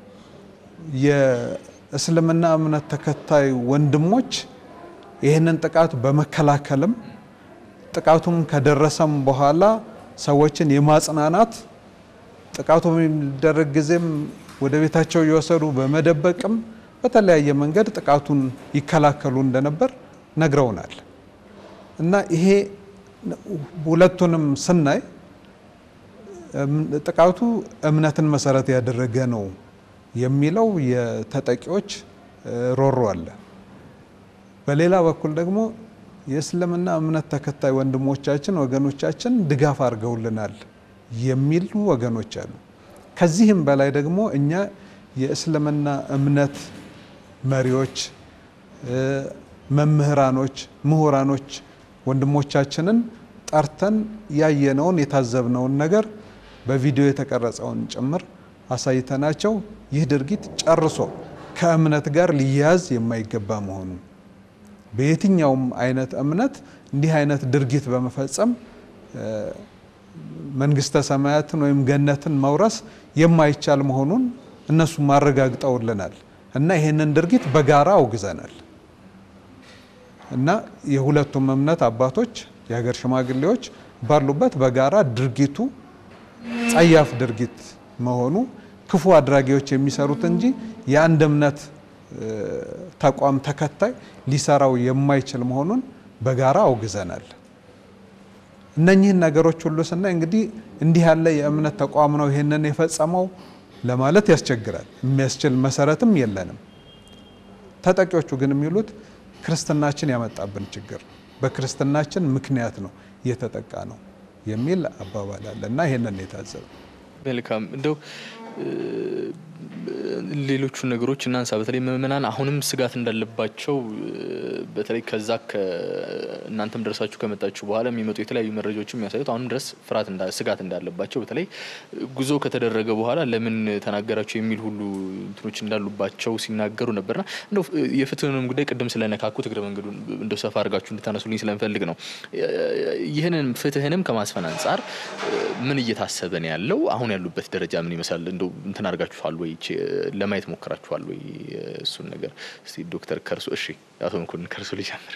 የእስልምና እምነት ተከታይ ወንድሞች ይህንን ጥቃት በመከላከልም ጥቃቱም ከደረሰም በኋላ ሰዎችን የማጽናናት ጥቃቱ በሚደረግ ጊዜም ወደ ቤታቸው እየወሰዱ በመደበቅም በተለያየ መንገድ ጥቃቱን ይከላከሉ እንደነበር ነግረውናል። እና ይሄ ሁለቱንም ስናይ ጥቃቱ እምነትን መሰረት ያደረገ ነው የሚለው የተጠቂዎች ሮሮ አለ። በሌላ በኩል ደግሞ የእስልምና እምነት ተከታይ ወንድሞቻችን ወገኖቻችን ድጋፍ አድርገውልናል የሚሉ ወገኖች አሉ። ከዚህም በላይ ደግሞ እኛ የእስልምና እምነት መሪዎች፣ መምህራኖች፣ ምሁራኖች ወንድሞቻችንን ጠርተን ያየነውን የታዘብነውን ነገር በቪዲዮ የተቀረጸውን ጭምር አሳይተናቸው ይህ ድርጊት ጨርሶ ከእምነት ጋር ሊያያዝ የማይገባ መሆኑን በየትኛውም አይነት እምነት እንዲህ አይነት ድርጊት በመፈጸም መንግስተ ሰማያትን ወይም ገነትን መውረስ የማይቻል መሆኑን እነሱም አረጋግጠውልናል እና ይህንን ድርጊት በጋራ አውግዘናል እና የሁለቱም እምነት አባቶች የሀገር ሽማግሌዎች ባሉበት በጋራ ድርጊቱ ጸያፍ ድርጊት መሆኑ ክፉ አድራጊዎች የሚሰሩት እንጂ የአንድ እምነት ተቋም ተከታይ ሊሰራው የማይችል መሆኑን በጋራ አውግዘናል። እነኚህን ነገሮች ሁሉ ስናይ እንግዲህ እንዲህ ያለ የእምነት ተቋም ነው ይህንን የፈጸመው ለማለት ያስቸግራል። የሚያስችል መሰረትም የለንም። ተጠቂዎቹ ግን የሚሉት ክርስትናችን ያመጣብን ችግር ነው፣ በክርስትናችን ምክንያት ነው እየተጠቃ ነው የሚል አባባል አለ እና ይህንን የታዘበ መልካም እንደው ሌሎቹ ነገሮች እናንሳ። በተለይ ምእመናን አሁንም ስጋት እንዳለባቸው በተለይ ከዛ እናንተም ደርሳችሁ ከመጣችሁ በኋላ የሚመጡ የተለያዩ መረጃዎች የሚያሳዩት አሁንም ድረስ ፍርሃት ስጋት እንዳለባቸው በተለይ ጉዞ ከተደረገ በኋላ ለምን ተናገራችሁ የሚል ሁሉ እንትኖች እንዳሉባቸው ሲናገሩ ነበርና እንደው የፍትህንም ጉዳይ ቅድም ስለነካኩት እግረ መንገዱ እንደው ሰፋ አድርጋችሁ እንድታነሱልኝ ስለምፈልግ ነው። ይህንን ፍትህንም ከማስፈን አንጻር ምን እየታሰበ ነው ያለው? አሁን ያሉበት ደረጃ ምን ይመስላል? እንደው እንትን አድርጋችኋል ወይ ለማየት ሞክራችኋል ወይ? እሱን ነገር እስቲ ዶክተር ከርሶ እሺ፣ አቶ መኮንን ከርሶ ልጀምር።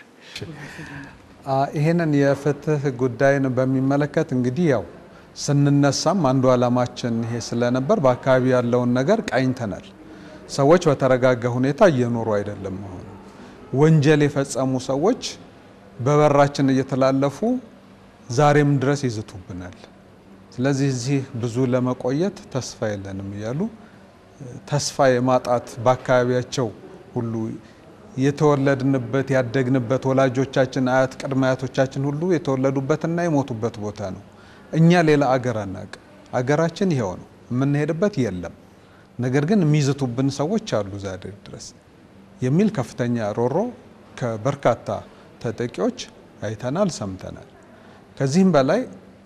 ይህንን የፍትህ ጉዳይን በሚመለከት እንግዲህ ያው ስንነሳም አንዱ ዓላማችን ይሄ ስለነበር በአካባቢ ያለውን ነገር ቃኝተናል። ሰዎች በተረጋጋ ሁኔታ እየኖሩ አይደለም። አሁን ወንጀል የፈጸሙ ሰዎች በበራችን እየተላለፉ ዛሬም ድረስ ይዝቱብናል። ስለዚህ እዚህ ብዙ ለመቆየት ተስፋ የለንም እያሉ ተስፋ የማጣት በአካባቢያቸው ሁሉ የተወለድንበት ያደግንበት ወላጆቻችን፣ አያት፣ ቅድመ አያቶቻችን ሁሉ የተወለዱበትና የሞቱበት ቦታ ነው። እኛ ሌላ አገር አናውቅም። አገራችን ይኸው ነው። የምንሄድበት የለም። ነገር ግን የሚዝቱብን ሰዎች አሉ ዛሬ ድረስ የሚል ከፍተኛ ሮሮ ከበርካታ ተጠቂዎች አይተናል፣ ሰምተናል። ከዚህም በላይ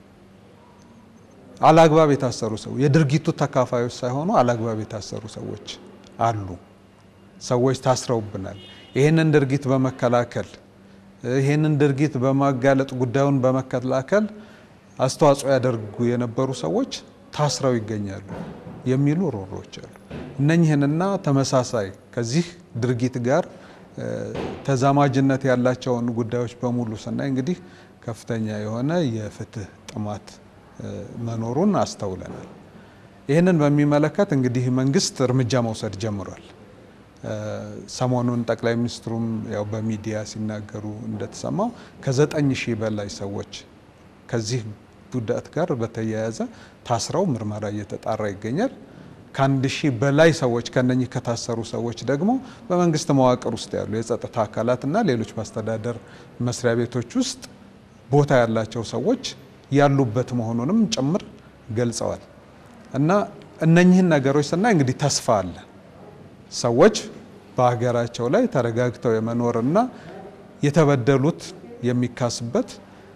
አላግባብ የታሰሩ ሰው የድርጊቱ ተካፋዮች ሳይሆኑ አላግባብ የታሰሩ ሰዎች አሉ። ሰዎች ታስረውብናል። ይህንን ድርጊት በመከላከል ይህንን ድርጊት በማጋለጥ ጉዳዩን በመከላከል አስተዋጽኦ ያደርጉ የነበሩ ሰዎች ታስረው ይገኛሉ የሚሉ ሮሮዎች አሉ። እነኝህንና ተመሳሳይ ከዚህ ድርጊት ጋር ተዛማጅነት ያላቸውን ጉዳዮች በሙሉ ስናይ እንግዲህ ከፍተኛ የሆነ የፍትህ ጥማት መኖሩን አስተውለናል። ይህንን በሚመለከት እንግዲህ መንግስት እርምጃ መውሰድ ጀምሯል። ሰሞኑን ጠቅላይ ሚኒስትሩም ያው በሚዲያ ሲናገሩ እንደተሰማው ከዘጠኝ ሺህ በላይ ሰዎች ከዚህ ጉዳት ጋር በተያያዘ ታስረው ምርመራ እየተጣራ ይገኛል። ከአንድ ሺህ በላይ ሰዎች ከነኚህ ከታሰሩ ሰዎች ደግሞ በመንግስት መዋቅር ውስጥ ያሉ የጸጥታ አካላትና ሌሎች በአስተዳደር መስሪያ ቤቶች ውስጥ ቦታ ያላቸው ሰዎች ያሉበት መሆኑንም ጭምር ገልጸዋል። እና እነኚህን ነገሮች ስናይ እንግዲህ ተስፋ አለ። ሰዎች በሀገራቸው ላይ ተረጋግተው የመኖርና የተበደሉት የሚካስበት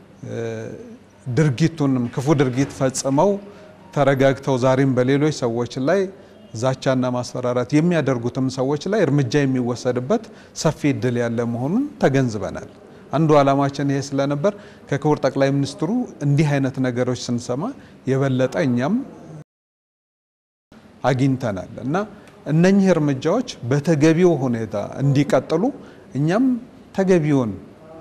ድርጊቱንም ክፉ ድርጊት ፈጽመው ተረጋግተው ዛሬም በሌሎች ሰዎች ላይ ዛቻና ማስፈራራት የሚያደርጉትም ሰዎች ላይ እርምጃ የሚወሰድበት ሰፊ እድል ያለ መሆኑን ተገንዝበናል። አንዱ ዓላማችን ይሄ ስለነበር ከክቡር ጠቅላይ ሚኒስትሩ እንዲህ አይነት ነገሮች ስንሰማ የበለጠ እኛም አግኝተናል እና እነኚህ እርምጃዎች በተገቢው ሁኔታ እንዲቀጥሉ እኛም ተገቢውን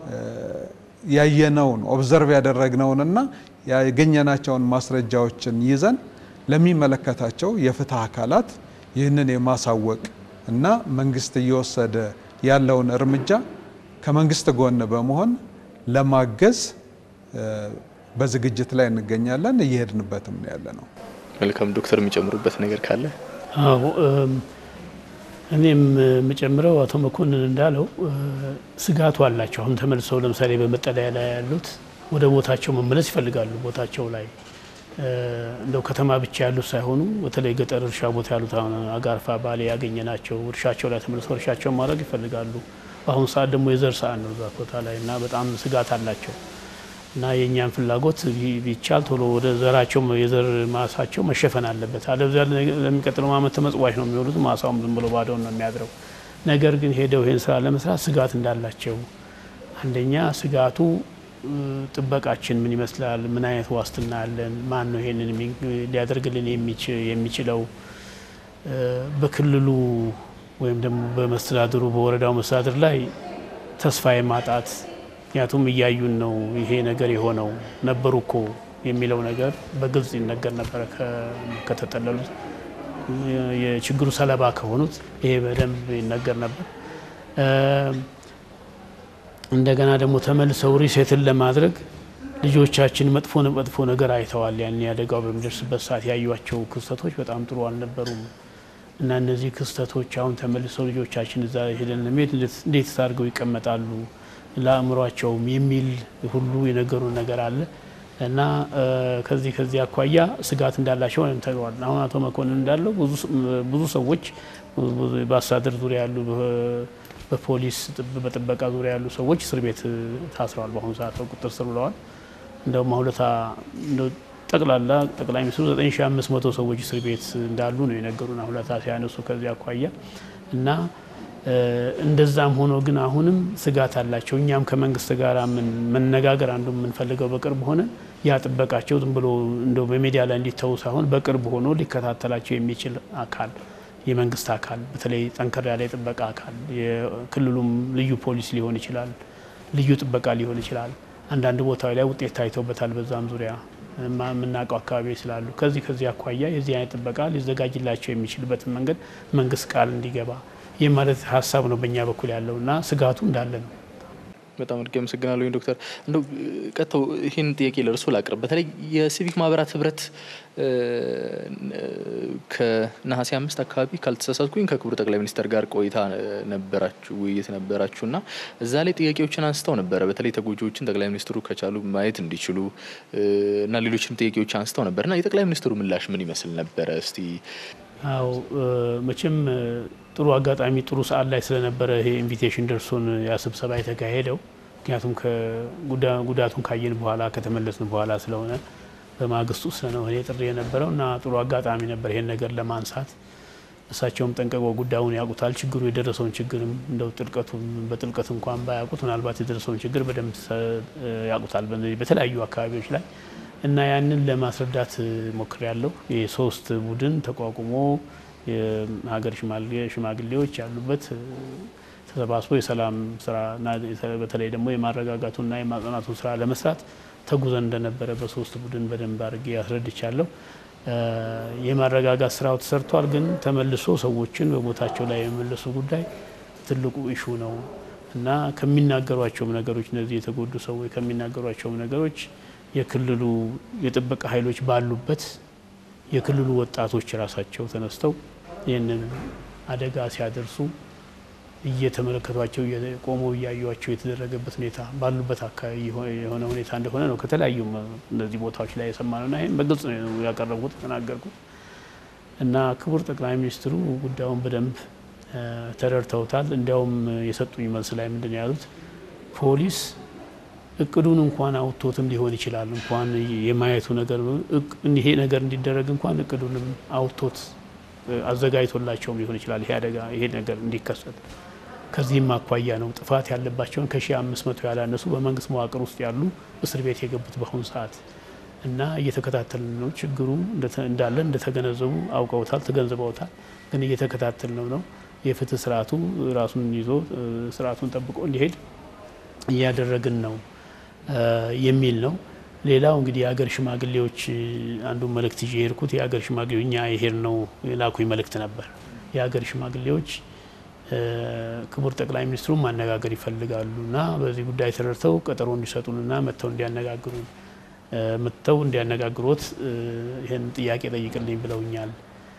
ያየነውን ኦብዘርቭ ያደረግነውንና ያገኘናቸውን ማስረጃዎችን ይዘን ለሚመለከታቸው የፍትህ አካላት ይህንን የማሳወቅ እና መንግስት እየወሰደ ያለውን እርምጃ ከመንግስት ጎን በመሆን ለማገዝ በዝግጅት ላይ እንገኛለን። እየሄድንበትም ነው ያለ ነው። መልካም ዶክተር የሚጨምሩበት ነገር ካለ? አዎ እኔም የምጨምረው አቶ መኮንን እንዳለው ስጋቱ አላቸው። አሁን ተመልሰው ለምሳሌ በመጠለያ ላይ ያሉት ወደ ቦታቸው መመለስ ይፈልጋሉ። ቦታቸው ላይ እንደው ከተማ ብቻ ያሉት ሳይሆኑ በተለይ ገጠር እርሻ ቦታ ያሉት አሁን አጋርፋ፣ ባሌ ያገኘናቸው እርሻቸው ላይ ተመልሰው እርሻቸውን ማድረግ ይፈልጋሉ። በአሁኑ ሰዓት ደግሞ የዘር ሰዓት ነው እዛ ቦታ ላይ እና በጣም ስጋት አላቸው እና የእኛን ፍላጎት ቢቻል ቶሎ ወደ ዘራቸው የዘር ማሳቸው መሸፈን አለበት። አለበዚያ ለሚቀጥለው ዓመት ተመጽዋች ነው የሚሆኑት። ማሳውም ዝም ብሎ ባዶውን ነው የሚያድረው። ነገር ግን ሄደው ይህን ስራ ለመስራት ስጋት እንዳላቸው አንደኛ ስጋቱ ጥበቃችን ምን ይመስላል? ምን አይነት ዋስትና አለን? ማን ነው ይሄንን ሊያደርግልን የሚችለው? በክልሉ ወይም ደግሞ በመስተዳድሩ በወረዳው መስተዳድር ላይ ተስፋ የማጣት ምክንያቱም እያዩን ነው ይሄ ነገር የሆነው ነበሩ እኮ የሚለው ነገር በግልጽ ይነገር ነበረ። ከተጠለሉት የችግሩ ሰለባ ከሆኑት ይሄ በደንብ ይነገር ነበር። እንደገና ደግሞ ተመልሰው ሪሴትን ለማድረግ ልጆቻችን መጥፎ መጥፎ ነገር አይተዋል። ያን አደጋው በሚደርስበት ሰዓት ያዩቸው ክስተቶች በጣም ጥሩ አልነበሩም እና እነዚህ ክስተቶች አሁን ተመልሰው ልጆቻችን እዛ ሄደን ለመሄድ እንዴት አድርገው ይቀመጣሉ ለአእምሯቸውም የሚል ሁሉ የነገሩን ነገር አለ እና ከዚህ ከዚህ አኳያ ስጋት እንዳላቸው ተግሯል። አሁን አቶ መኮንን እንዳለው ብዙ ሰዎች በአስተዳደር ዙሪያ ያሉ በፖሊስ በጥበቃ ዙሪያ ያሉ ሰዎች እስር ቤት ታስረዋል። በአሁኑ ሰዓት በቁጥጥር ስር ውለዋል። እንደውም ሁለታ ጠቅላላ ጠቅላይ ሚኒስትሩ 9500 ሰዎች እስር ቤት እንዳሉ ነው የነገሩን ሁለታ ሲያነሱ ከዚህ አኳያ እና እንደዛም ሆኖ ግን አሁንም ስጋት አላቸው። እኛም ከመንግስት ጋር መነጋገር አንዱ የምንፈልገው በቅርብ ሆነ ያ ጥበቃቸው ዝም ብሎ እንደው በሚዲያ ላይ እንዲተዉ ሳይሆን በቅርብ ሆኖ ሊከታተላቸው የሚችል አካል የመንግስት አካል በተለይ ጠንከር ያለ የጥበቃ አካል የክልሉም ልዩ ፖሊስ ሊሆን ይችላል፣ ልዩ ጥበቃ ሊሆን ይችላል። አንዳንድ ቦታዎች ላይ ውጤት ታይተውበታል። በዛም ዙሪያ የምናውቀው አካባቢዎች ስላሉ ከዚህ ከዚህ አኳያ የዚህ አይነት ጥበቃ ሊዘጋጅላቸው የሚችልበትን መንገድ መንግስት ቃል እንዲገባ ይህ ማለት ሀሳብ ነው በእኛ በኩል ያለው እና ስጋቱ እንዳለ ነው። በጣም አድርጌ አመሰግናለሁ ዶክተር። እንደው ቀጥተው ይህን ጥያቄ ለእርሶ ላቅርብ። በተለይ የሲቪክ ማህበራት ህብረት ከነሐሴ አምስት አካባቢ ካልተሳሳትኩኝ ከክቡር ጠቅላይ ሚኒስትር ጋር ቆይታ ነበራችሁ ውይይት ነበራችሁ እና እዛ ላይ ጥያቄዎችን አንስተው ነበረ። በተለይ ተጎጂዎችን ጠቅላይ ሚኒስትሩ ከቻሉ ማየት እንዲችሉ እና ሌሎችንም ጥያቄዎች አንስተው ነበር እና የጠቅላይ ሚኒስትሩ ምላሽ ምን ይመስል ነበረ? እስቲ አው መቼም ጥሩ አጋጣሚ ጥሩ ሰዓት ላይ ስለነበረ ይሄ ኢንቪቴሽን ደርሶን ያ ስብሰባ የተካሄደው ምክንያቱም ጉዳቱን ካየን በኋላ ከተመለስን በኋላ ስለሆነ በማግስቱ ስለሆነ ጥሪ የነበረው እና ጥሩ አጋጣሚ ነበር ይሄን ነገር ለማንሳት። እሳቸውም ጠንቀቀው ጉዳዩን ያውቁታል። ችግሩ የደረሰውን ችግርም እንደው ጥልቀቱን በጥልቀት እንኳን ባያውቁት ምናልባት የደረሰውን ችግር በደንብ ያውቁታል በተለያዩ አካባቢዎች ላይ እና ያንን ለማስረዳት ሞክር ያለው የሶስት ቡድን ተቋቁሞ የሀገር ሽማግሌዎች ያሉበት ተሰባስቦ የሰላም ስራ በተለይ ደግሞ የማረጋጋቱና የማጽናቱን ስራ ለመስራት ተጉዘን እንደነበረ በሶስት ቡድን በደንብ አድርጌ ያስረድቻለሁ። የማረጋጋት ስራው ተሰርቷል። ግን ተመልሶ ሰዎችን በቦታቸው ላይ የመመለሱ ጉዳይ ትልቁ ኢሹ ነው እና ከሚናገሯቸውም ነገሮች እነዚህ የተጎዱ ሰዎች ከሚናገሯቸውም ነገሮች የክልሉ የጥበቃ ኃይሎች ባሉበት የክልሉ ወጣቶች ራሳቸው ተነስተው ይህንን አደጋ ሲያደርሱ እየተመለከቷቸው ቆመው እያዩቸው የተደረገበት ሁኔታ ባሉበት አካባቢ የሆነ ሁኔታ እንደሆነ ነው ከተለያዩ እነዚህ ቦታዎች ላይ የሰማነውና ይህም በግልጽ ነው ያቀረብኩት የተናገርኩት እና ክቡር ጠቅላይ ሚኒስትሩ ጉዳዩን በደንብ ተረድተውታል። እንዲያውም የሰጡኝ መልስ ላይ ምንድን ነው ያሉት ፖሊስ እቅዱን እንኳን አውጥቶትም ሊሆን ይችላል እንኳን የማየቱ ነገር ይሄ ነገር እንዲደረግ እንኳን እቅዱንም አውጥቶት አዘጋጅቶላቸውም ሊሆን ይችላል ይሄ አደጋ ይሄ ነገር እንዲከሰት። ከዚህም አኳያ ነው ጥፋት ያለባቸውን ከሺ አምስት መቶ ያላነሱ በመንግስት መዋቅር ውስጥ ያሉ እስር ቤት የገቡት በአሁኑ ሰዓት እና እየተከታተልን ነው። ችግሩ እንዳለ እንደተገነዘቡ አውቀውታል፣ ተገንዝበውታል። ግን እየተከታተል ነው ነው የፍትህ ስርዓቱ ራሱን ይዞ ስርዓቱን ጠብቆ እንዲሄድ እያደረግን ነው የሚል ነው። ሌላው እንግዲህ የሀገር ሽማግሌዎች አንዱ መልእክት ይዤ የሄድኩት የሀገር ሽማግሌዎች እኛ የሄድ ነው የላኩኝ መልእክት ነበር። የሀገር ሽማግሌዎች ክቡር ጠቅላይ ሚኒስትሩን ማነጋገር ይፈልጋሉ እና በዚህ ጉዳይ ተረድተው ቀጠሮ እንዲሰጡንና መጥተው እንዲያነጋግሩን መጥተው እንዲያነጋግሮት ይህን ጥያቄ ጠይቅልኝ ብለውኛል።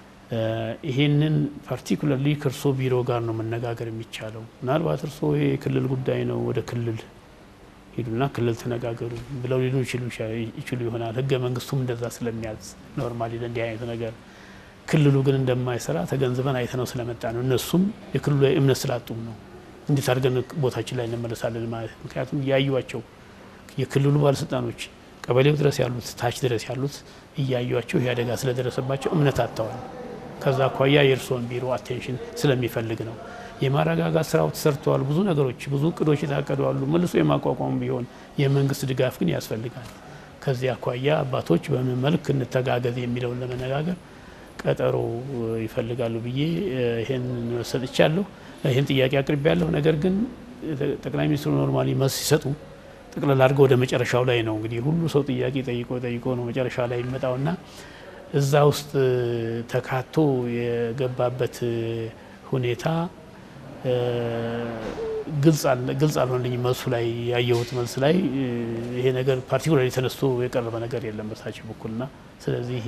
ይሄንን ፓርቲኩላርሊ ከእርሶ ቢሮ ጋር ነው መነጋገር የሚቻለው። ምናልባት እርሶ ይሄ የክልል ጉዳይ ነው ወደ ክልል ሂዱና ክልል ተነጋገሩ ብለው ሊሉ ይችሉ ይሆናል። ህገ መንግስቱም እንደዛ ስለሚያዝ ኖርማሊ ለእንዲህ አይነት ነገር ክልሉ ግን እንደማይሰራ ተገንዝበን አይተነው ስለመጣ ነው። እነሱም የክልሉ ላይ እምነት ስላጡም ነው እንዴት አድርገን ቦታችን ላይ እንመለሳለን ማለት ምክንያቱም እያዩቸው የክልሉ ባለስልጣኖች ቀበሌው ድረስ ያሉት ታች ድረስ ያሉት እያዩቸው ይህ አደጋ ስለደረሰባቸው እምነት አጥተዋል። ከዛ አኳያ የእርስዎን ቢሮ አቴንሽን ስለሚፈልግ ነው። የማረጋጋት ስራው ተሰርተዋል። ብዙ ነገሮች ብዙ እቅዶች የታቀዱ አሉ። መልሶ የማቋቋም ቢሆን የመንግስት ድጋፍ ግን ያስፈልጋል። ከዚህ አኳያ አባቶች በምን መልክ እንተጋገዝ የሚለውን ለመነጋገር ቀጠሮ ይፈልጋሉ ብዬ ይህን ሰጥቻለሁ። ይህን ጥያቄ አቅርቤያለሁ። ነገር ግን ጠቅላይ ሚኒስትሩ ኖርማሊ መልስ ሲሰጡ ጠቅላላ አድርገው ወደ መጨረሻው ላይ ነው እንግዲህ ሁሉ ሰው ጥያቄ ጠይቆ ጠይቆ ነው መጨረሻ ላይ የሚመጣውና እዛ ውስጥ ተካቶ የገባበት ሁኔታ ግልጽ አልሆነልኝም። መልሱ ላይ ያየሁት መልስ ላይ ይሄ ነገር ፓርቲኩላሪ ተነስቶ የቀረበ ነገር የለም በሳቸው በኩልና ስለዚህ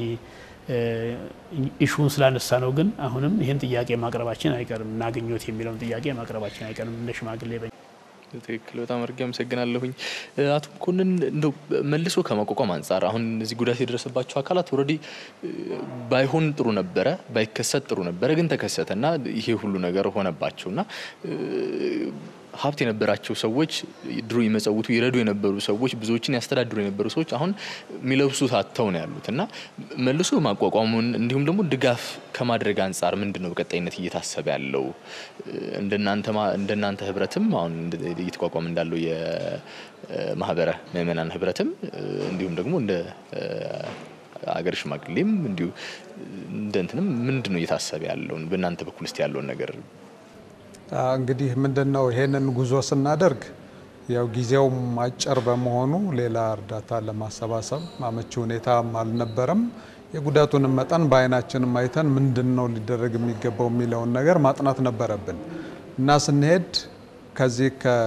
ኢሹን ስላነሳ ነው። ግን አሁንም ይህን ጥያቄ ማቅረባችን አይቀርም እናገኘት የሚለውን ጥያቄ ማቅረባችን አይቀርም እንደ ሽማግሌ ትክክል። በጣም አድርጌ አመሰግናለሁኝ አቶ መኮንን። እንደው መልሶ ከማቋቋም አንጻር አሁን እዚህ ጉዳት የደረሰባቸው አካላት ኦልሬዲ ባይሆን ጥሩ ነበረ፣ ባይከሰት ጥሩ ነበረ፣ ግን ተከሰተና ይሄ ሁሉ ነገር ሆነባቸውና ሀብት የነበራቸው ሰዎች ድሮ ይመጸውቱ ይረዱ የነበሩ ሰዎች ብዙዎችን ያስተዳድሩ የነበሩ ሰዎች አሁን የሚለብሱት አጥተው ነው ያሉት እና መልሶ ማቋቋሙን እንዲሁም ደግሞ ድጋፍ ከማድረግ አንጻር ምንድን ነው በቀጣይነት እየታሰበ ያለው? እንደናንተ ህብረትም አሁን እየተቋቋመ እንዳለው የማህበረ ምእመናን ህብረትም እንዲሁም ደግሞ እንደ አገር ሽማግሌም እንዲሁ እንደ እንትንም ምንድን ነው እየታሰበ ያለውን በእናንተ በኩል ውስጥ ያለውን ነገር እንግዲህ ምንድን ነው ይሄንን ጉዞ ስናደርግ ያው ጊዜውም አጭር በመሆኑ ሌላ እርዳታ ለማሰባሰብ አመቺ ሁኔታም አልነበረም። የጉዳቱንም መጠን በአይናችንም አይተን ምንድን ነው ሊደረግ የሚገባው የሚለውን ነገር ማጥናት ነበረብን እና ስንሄድ ከዚህ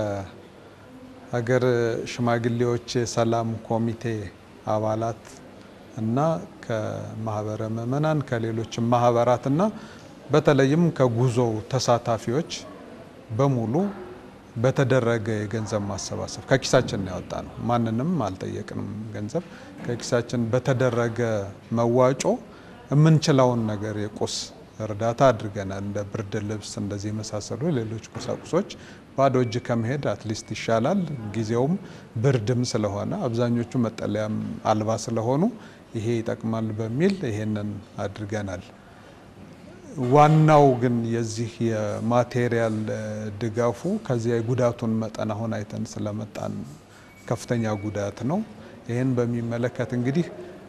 ከሀገር ሽማግሌዎች የሰላም ኮሚቴ አባላት እና ከማህበረ ምእመናን ከሌሎችም ማህበራት እና በተለይም ከጉዞው ተሳታፊዎች በሙሉ በተደረገ የገንዘብ ማሰባሰብ ከኪሳችን ያወጣ ነው። ማንንም አልጠየቅንም። ገንዘብ ከኪሳችን በተደረገ መዋጮ የምንችለውን ነገር የቁስ እርዳታ አድርገናል። እንደ ብርድ ልብስ፣ እንደዚህ የመሳሰሉ ሌሎች ቁሳቁሶች ባዶ እጅ ከመሄድ አትሊስት ይሻላል። ጊዜውም ብርድም ስለሆነ አብዛኞቹ መጠለያም አልባ ስለሆኑ ይሄ ይጠቅማል በሚል ይሄንን አድርገናል። ዋናው ግን የዚህ የማቴሪያል ድጋፉ ከዚያ የጉዳቱን መጠን አሁን አይተን ስለመጣን ከፍተኛ ጉዳት ነው። ይህን በሚመለከት እንግዲህ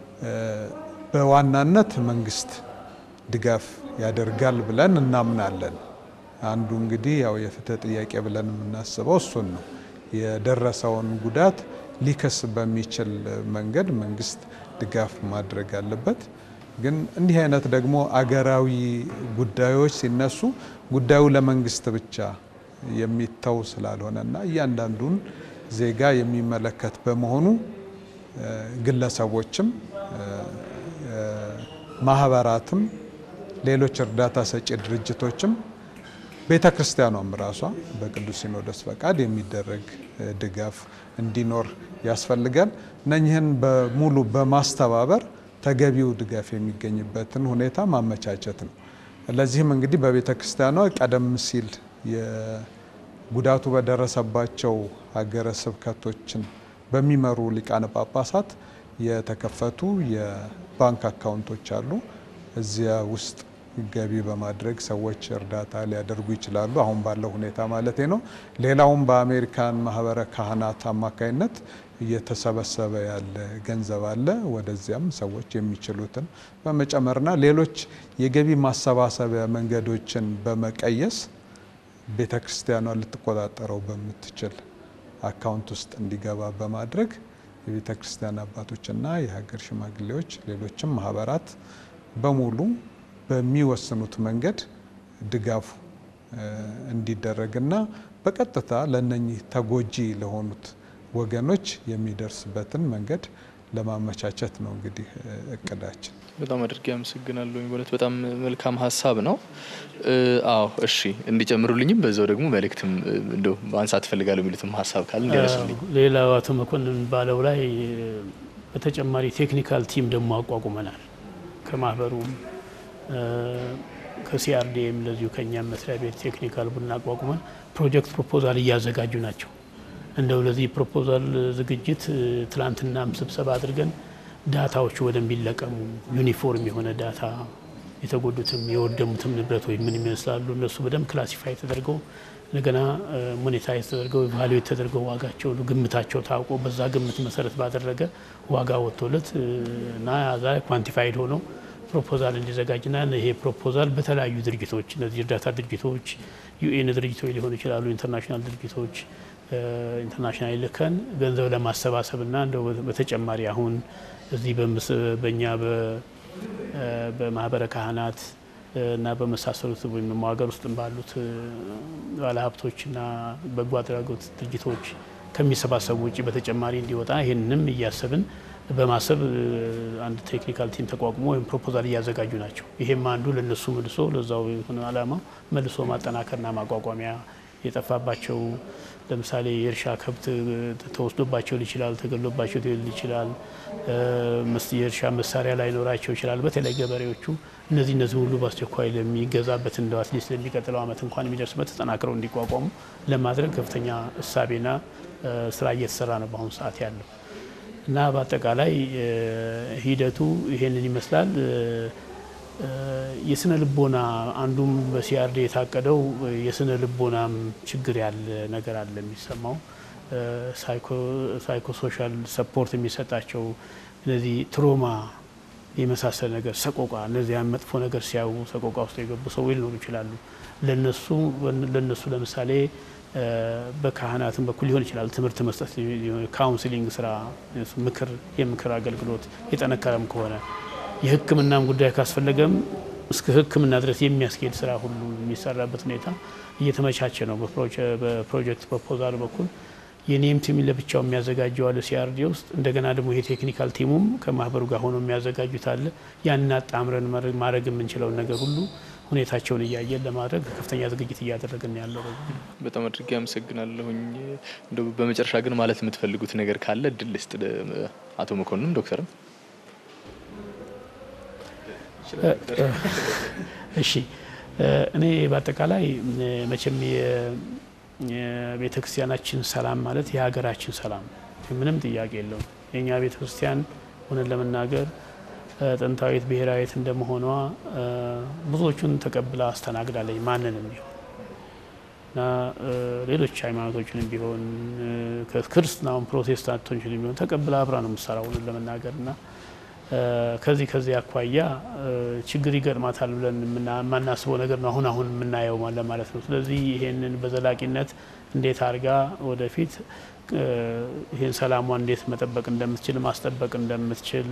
በዋናነት መንግስት ድጋፍ ያደርጋል ብለን እናምናለን። አንዱ እንግዲህ ያው የፍትህ ጥያቄ ብለን የምናስበው እሱን ነው። የደረሰውን ጉዳት ሊከስ በሚችል መንገድ መንግስት ድጋፍ ማድረግ አለበት። ግን እንዲህ አይነት ደግሞ አገራዊ ጉዳዮች ሲነሱ ጉዳዩ ለመንግስት ብቻ የሚተው ስላልሆነና እያንዳንዱን ዜጋ የሚመለከት በመሆኑ ግለሰቦችም ማህበራትም ሌሎች እርዳታ ሰጪ ድርጅቶችም ቤተ ክርስቲያኗም ራሷ በቅዱስ ሲኖዶስ ፈቃድ የሚደረግ ድጋፍ እንዲኖር ያስፈልጋል። እነኝህን በሙሉ በማስተባበር ተገቢው ድጋፍ የሚገኝበትን ሁኔታ ማመቻቸት ነው። ለዚህም እንግዲህ በቤተ ክርስቲያኗ ቀደም ሲል ጉዳቱ በደረሰባቸው ሀገረ ስብከቶችን በሚመሩ ሊቃነ ጳጳሳት የተከፈቱ የባንክ አካውንቶች አሉ። እዚያ ውስጥ ገቢ በማድረግ ሰዎች እርዳታ ሊያደርጉ ይችላሉ። አሁን ባለው ሁኔታ ማለት ነው። ሌላውም በአሜሪካን ማህበረ ካህናት አማካይነት እየተሰበሰበ ያለ ገንዘብ አለ። ወደዚያም ሰዎች የሚችሉትን በመጨመርና ሌሎች የገቢ ማሰባሰቢያ መንገዶችን በመቀየስ ቤተ ክርስቲያኗ ልትቆጣጠረው በምትችል አካውንት ውስጥ እንዲገባ በማድረግ የቤተ ክርስቲያን አባቶችና የሀገር ሽማግሌዎች ሌሎችም ማህበራት በሙሉ በሚወስኑት መንገድ ድጋፉ እንዲደረግና በቀጥታ ለነኚህ ተጎጂ ለሆኑት ወገኖች የሚደርስበትን መንገድ ለማመቻቸት ነው እንግዲህ እቅዳችን። በጣም አድርጌ አመሰግናለሁ። በእውነት በጣም መልካም ሀሳብ ነው። አዎ እሺ፣ እንዲጨምሩልኝም በዛው ደግሞ መልእክትም እንደው ማንሳት እፈልጋለሁ የሚሉትም ሀሳብ ካለ እንዲያነሱልኝ። ሌላው አቶ መኮንን ባለው ላይ በተጨማሪ ቴክኒካል ቲም ደግሞ አቋቁመናል። ከማህበሩም ከሲአርዲኤም እንደዚሁ ከእኛም መስሪያ ቤት ቴክኒካል ቡድን አቋቁመን ፕሮጀክት ፕሮፖዛል እያዘጋጁ ናቸው። እንደው ለዚህ ፕሮፖዛል ዝግጅት ትላንትናም ስብሰባ አድርገን ዳታዎቹ ወደሚለቀሙ ዩኒፎርም የሆነ ዳታ የተጎዱትም የወደሙትም ንብረቶች ምን ይመስላሉ እነሱ በደንብ ክላሲፋይ ተደርገው እንደገና ሞኔታይዝ ተደርገው ቫሉዌት ተደርገው ዋጋቸው ግምታቸው ታውቆ በዛ ግምት መሰረት ባደረገ ዋጋ ወጥቶለት እና ዛ ኳንቲፋይድ ሆነው ፕሮፖዛል እንዲዘጋጅና ይሄ ፕሮፖዛል በተለያዩ ድርጅቶች እነዚህ እርዳታ ድርጅቶች ዩኤን ድርጅቶች ሊሆኑ ይችላሉ፣ ኢንተርናሽናል ድርጅቶች ኢንተርናሽናል ልከን ገንዘብ ለማሰባሰብና እንደው በተጨማሪ አሁን እዚህ በእኛ በማህበረ ካህናት እና በመሳሰሉት ወይም ደግሞ ሀገር ውስጥ ባሉት ባለሀብቶችና በጎ አድራጎት ድርጅቶች ከሚሰባሰቡ ውጭ በተጨማሪ እንዲወጣ ይህንንም እያሰብን በማሰብ አንድ ቴክኒካል ቲም ተቋቁሞ ወይም ፕሮፖዛል እያዘጋጁ ናቸው። ይሄም አንዱ ለነሱ መልሶ ለዛው የሆነ ዓላማ መልሶ ማጠናከርና ማቋቋሚያ የጠፋባቸው ለምሳሌ የእርሻ ከብት ተወስዶባቸው ይችላል፣ ተገሎባቸው ሊሆን ይችላል። የእርሻ መሳሪያ ላይኖራቸው ይችላል። በተለይ ገበሬዎቹ እነዚህ እነዚህ ሁሉ በአስቸኳይ ለሚገዛበት እንደ አትሊስት ለሚቀጥለው ዓመት እንኳን የሚደርስበት ተጠናክረው እንዲቋቋሙ ለማድረግ ከፍተኛ እሳቤና ስራ እየተሰራ ነው በአሁኑ ሰዓት ያለው እና በአጠቃላይ ሂደቱ ይሄንን ይመስላል። የስነ ልቦና አንዱም በሲአርዲ የታቀደው የስነ ልቦናም ችግር ያለ ነገር አለ የሚሰማው ሳይኮሶሻል ሰፖርት የሚሰጣቸው እነዚህ ትሮማ የመሳሰል ነገር ሰቆቃ፣ እነዚያን መጥፎ ነገር ሲያዩ ሰቆቃ ውስጥ የገቡ ሰው ሊኖሩ ይችላሉ። ለነሱ ለነሱ ለምሳሌ በካህናትም በኩል ሊሆን ይችላል ትምህርት መስጠት፣ ካውንስሊንግ ስራ፣ ምክር የምክር አገልግሎት የጠነከረም ከሆነ የሕክምናም ጉዳይ ካስፈለገም እስከ ሕክምና ድረስ የሚያስኬድ ስራ ሁሉ የሚሰራበት ሁኔታ እየተመቻቸ ነው። በፕሮጀክት ፕሮፖዛል በኩል የኔም ቲም ለብቻው የሚያዘጋጀው አለ ሲአርዲ ውስጥ። እንደገና ደግሞ ይሄ ቴክኒካል ቲሙም ከማህበሩ ጋር ሆኖ የሚያዘጋጁት አለ። ያንን አጣምረን ማድረግ የምንችለውን ነገር ሁሉ ሁኔታቸውን እያየን ለማድረግ ከፍተኛ ዝግጅት እያደረግን ያለው። በጣም አድርጌ አመሰግናለሁኝ። እንደው በመጨረሻ ግን ማለት የምትፈልጉት ነገር ካለ እድል ልስጥ አቶ መኮንንም ዶክተርም እሺ እኔ በአጠቃላይ መቼም የቤተ ክርስቲያናችን ሰላም ማለት የሀገራችን ሰላም ምንም ጥያቄ የለውም። የእኛ ቤተ ክርስቲያን ሆነን ለመናገር ጥንታዊት ብሔራዊት እንደመሆኗ ብዙዎቹን ተቀብላ አስተናግዳለኝ ማንንም ቢሆን እና ሌሎች ሃይማኖቶችንም ቢሆን ክርስትናውን ፕሮቴስታንቶችንም ቢሆን ተቀብላ አብራ ነው የምትሰራው ሆነን ለመናገር እና ከዚህ ከዚህ አኳያ ችግር ይገጥማታል ብለን የማናስበው ነገር ነው አሁን አሁን የምናየው ለማለት ነው። ስለዚህ ይሄንን በዘላቂነት እንዴት አድርጋ ወደፊት ይህን ሰላሟን እንዴት መጠበቅ እንደምትችል ማስጠበቅ እንደምትችል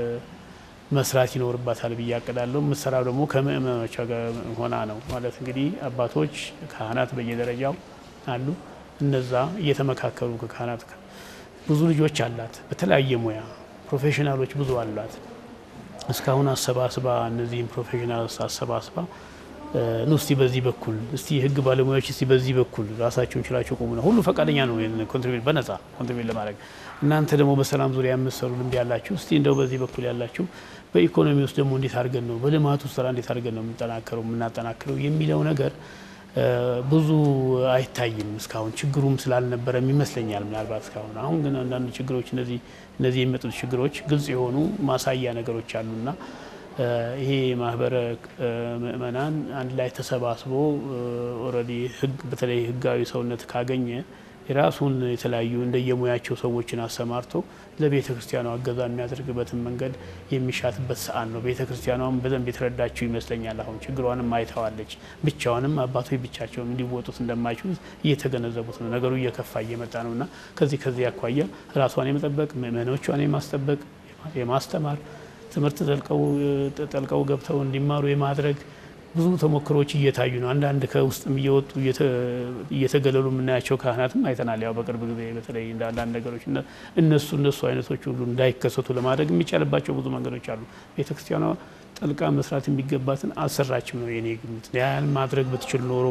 መስራት ይኖርባታል ብዬ አቅዳለሁ። የምትሰራው ደግሞ ከምእመኖቿ ጋር ሆና ነው ማለት እንግዲህ አባቶች፣ ካህናት በየደረጃው አሉ። እነዛ እየተመካከሉ ከካህናት ብዙ ልጆች አላት በተለያየ ሙያ ፕሮፌሽናሎች ብዙ አሏት። እስካሁን አሰባስባ እነዚህም ፕሮፌሽናል አሰባስባ ኑ እስቲ በዚህ በኩል እስቲ የህግ ባለሙያዎች እስቲ በዚህ በኩል ራሳቸውን ችላቸው ቆሙ ነው። ሁሉ ፈቃደኛ ነው ኮንትሪቢዩት በነጻ ኮንትሪቢዩት ለማድረግ እናንተ ደግሞ በሰላም ዙሪያ የምትሰሩ ልምድ ያላችሁ እስቲ እንደው በዚህ በኩል ያላችሁ በኢኮኖሚ ውስጥ ደግሞ እንዴት አድርገን ነው በልማቱ ስራ እንዴት አድርገን ነው የምንጠናከረው የምናጠናክረው የሚለው ነገር ብዙ አይታይም እስካሁን ችግሩም ስላልነበረም ይመስለኛል ምናልባት እስካሁን። አሁን ግን አንዳንድ ችግሮች እነዚህ እነዚህ የሚመጡት ችግሮች ግልጽ የሆኑ ማሳያ ነገሮች አሉና ይሄ ማህበረ ምእመናን አንድ ላይ ተሰባስቦ ኦልሬዲ ህግ በተለይ ህጋዊ ሰውነት ካገኘ የራሱን የተለያዩ እንደየሙያቸው ሰዎችን አሰማርቶ ለቤተ ክርስቲያኗ እገዛ የሚያደርግበትን መንገድ የሚሻትበት ሰዓት ነው። ቤተ ክርስቲያኗም በደንብ የተረዳችው ይመስለኛል። አሁን ችግሯንም አይተዋለች። ብቻዋንም አባቶች ብቻቸውን እንዲወጡት እንደማይችሉ እየተገነዘቡት ነው። ነገሩ እየከፋ እየመጣ ነው እና ከዚህ ከዚህ አኳያ ራሷን የመጠበቅ ምእመኖቿን የማስጠበቅ የማስተማር ትምህርት ጠልቀው ገብተው እንዲማሩ የማድረግ ብዙ ተሞክሮች እየታዩ ነው። አንዳንድ ከውስጥም እየወጡ እየተገለሉ የምናያቸው ካህናትም አይተናል። ያው በቅርብ ጊዜ በተለይ እንደ አንዳንድ ነገሮች እነሱ እነሱ አይነቶች ሁሉ እንዳይከሰቱ ለማድረግ የሚቻልባቸው ብዙ መንገዶች አሉ። ቤተክርስቲያኗ ጠልቃ መስራት የሚገባትን አልሰራችም ነው የኔ ግምት። ያን ማድረግ ብትችል ኖሮ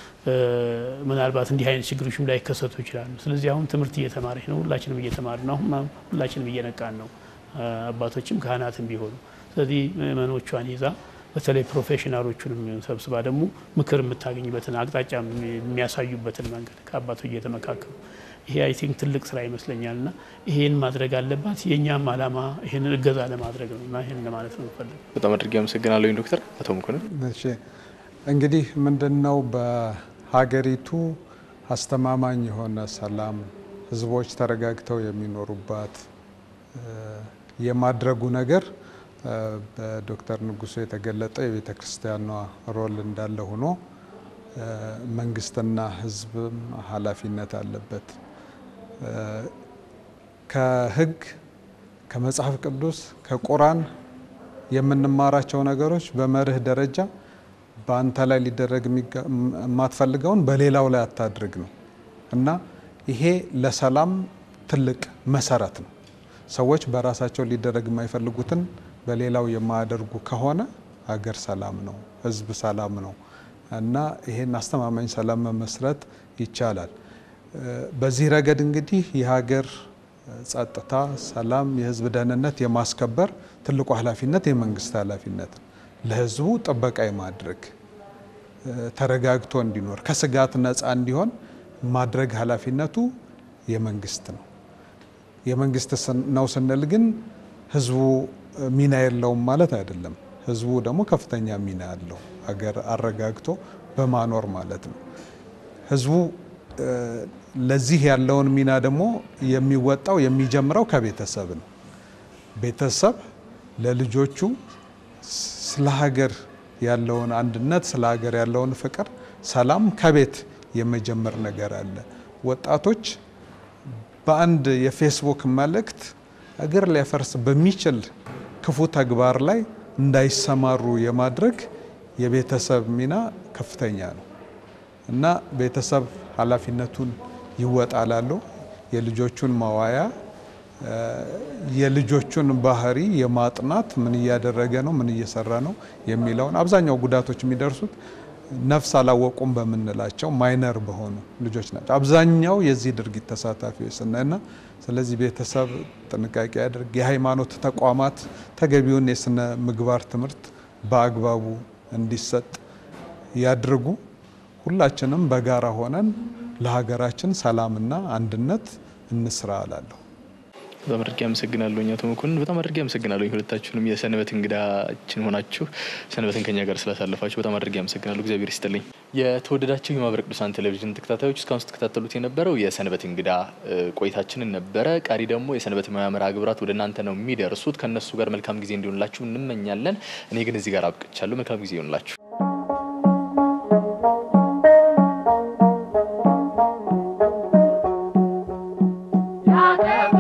ምናልባት እንዲህ አይነት ችግሮችም ላይከሰቱ ይችላሉ። ስለዚህ አሁን ትምህርት እየተማረች ነው፣ ሁላችንም እየተማር ነው፣ አሁን ሁላችንም እየነቃን ነው፣ አባቶችም ካህናትም ቢሆኑ። ስለዚህ ምእመኖቿን ይዛ በተለይ ፕሮፌሽናሎቹንም ሰብስባ ደግሞ ምክር የምታገኝበትን አቅጣጫ የሚያሳዩበትን መንገድ ከአባቶች እየተመካከሉ ይሄ አይ ቲንክ ትልቅ ስራ ይመስለኛል እና ይሄን ማድረግ አለባት። የእኛም አላማ ይህንን እገዛ ለማድረግ ነው እና ይህን ለማለት ነው ፈልግ በጣም አድርጌ አመሰግናለሁ ዶክተር አቶ መኮንን። እሺ እንግዲህ ምንድን ነው በሀገሪቱ አስተማማኝ የሆነ ሰላም ህዝቦች ተረጋግተው የሚኖሩባት የማድረጉ ነገር በዶክተር ንጉሱ የተገለጠ የቤተ ክርስቲያኗ ሮል እንዳለ ሆኖ መንግስትና ህዝብም ኃላፊነት አለበት። ከህግ ከመጽሐፍ ቅዱስ ከቁራን የምንማራቸው ነገሮች በመርህ ደረጃ በአንተ ላይ ሊደረግ የማትፈልገውን በሌላው ላይ አታድርግ ነው እና ይሄ ለሰላም ትልቅ መሰረት ነው። ሰዎች በራሳቸው ሊደረግ የማይፈልጉትን በሌላው የማያደርጉ ከሆነ ሀገር ሰላም ነው፣ ህዝብ ሰላም ነው እና ይሄን አስተማማኝ ሰላም መመስረት ይቻላል። በዚህ ረገድ እንግዲህ የሀገር ጸጥታ፣ ሰላም፣ የህዝብ ደህንነት የማስከበር ትልቁ ኃላፊነት የመንግስት ኃላፊነት ነው። ለህዝቡ ጥበቃ የማድረግ ተረጋግቶ እንዲኖር ከስጋት ነፃ እንዲሆን ማድረግ ኃላፊነቱ የመንግስት ነው። የመንግስት ነው ስንል ግን ህዝቡ ሚና የለውም ማለት አይደለም። ህዝቡ ደግሞ ከፍተኛ ሚና አለው፣ ሀገር አረጋግቶ በማኖር ማለት ነው። ህዝቡ ለዚህ ያለውን ሚና ደግሞ የሚወጣው የሚጀምረው ከቤተሰብ ነው። ቤተሰብ ለልጆቹ ስለ ሀገር ያለውን አንድነት፣ ስለ ሀገር ያለውን ፍቅር፣ ሰላም ከቤት የመጀመር ነገር አለ። ወጣቶች በአንድ የፌስቡክ መልእክት ሀገር ሊያፈርስ በሚችል ክፉ ተግባር ላይ እንዳይሰማሩ የማድረግ የቤተሰብ ሚና ከፍተኛ ነው እና ቤተሰብ ኃላፊነቱን ይወጣላሉ። የልጆቹን መዋያ የልጆቹን ባህሪ የማጥናት ምን እያደረገ ነው፣ ምን እየሰራ ነው የሚለውን አብዛኛው ጉዳቶች የሚደርሱት ነፍስ አላወቁም በምንላቸው ማይነር በሆኑ ልጆች ናቸው። አብዛኛው የዚህ ድርጊት ተሳታፊዎች ስናይና ስለዚህ ቤተሰብ ጥንቃቄ ያድርግ። የሃይማኖት ተቋማት ተገቢውን የስነ ምግባር ትምህርት በአግባቡ እንዲሰጥ ያድርጉ። ሁላችንም በጋራ ሆነን ለሀገራችን ሰላምና አንድነት እንስራ እላለሁ። በጣም አድርጌ አመሰግናለሁ አቶ መኮንን። በጣም አድርጌ አመሰግናለሁ ሁለታችሁንም የሰንበት እንግዳችን ሆናችሁ ሰንበትን ከኛ ጋር ስላሳለፋችሁ በጣም አድርጌ አመሰግናለሁ። እግዚአብሔር ይስጥልኝ። የተወደዳችሁ የማህበረ ቅዱሳን ቴሌቪዥን ተከታታዮች እስካሁን ስትከታተሉት የነበረው የሰንበት እንግዳ ቆይታችንን ነበረ። ቀሪ ደግሞ የሰንበት ሙያ መርሃ ግብራት ወደ እናንተ ነው የሚደርሱት። ከእነሱ ጋር መልካም ጊዜ እንዲሆንላችሁ እንመኛለን። እኔ ግን እዚህ ጋር አብቅቻለሁ። መልካም ጊዜ ይሆንላችሁ። Yeah.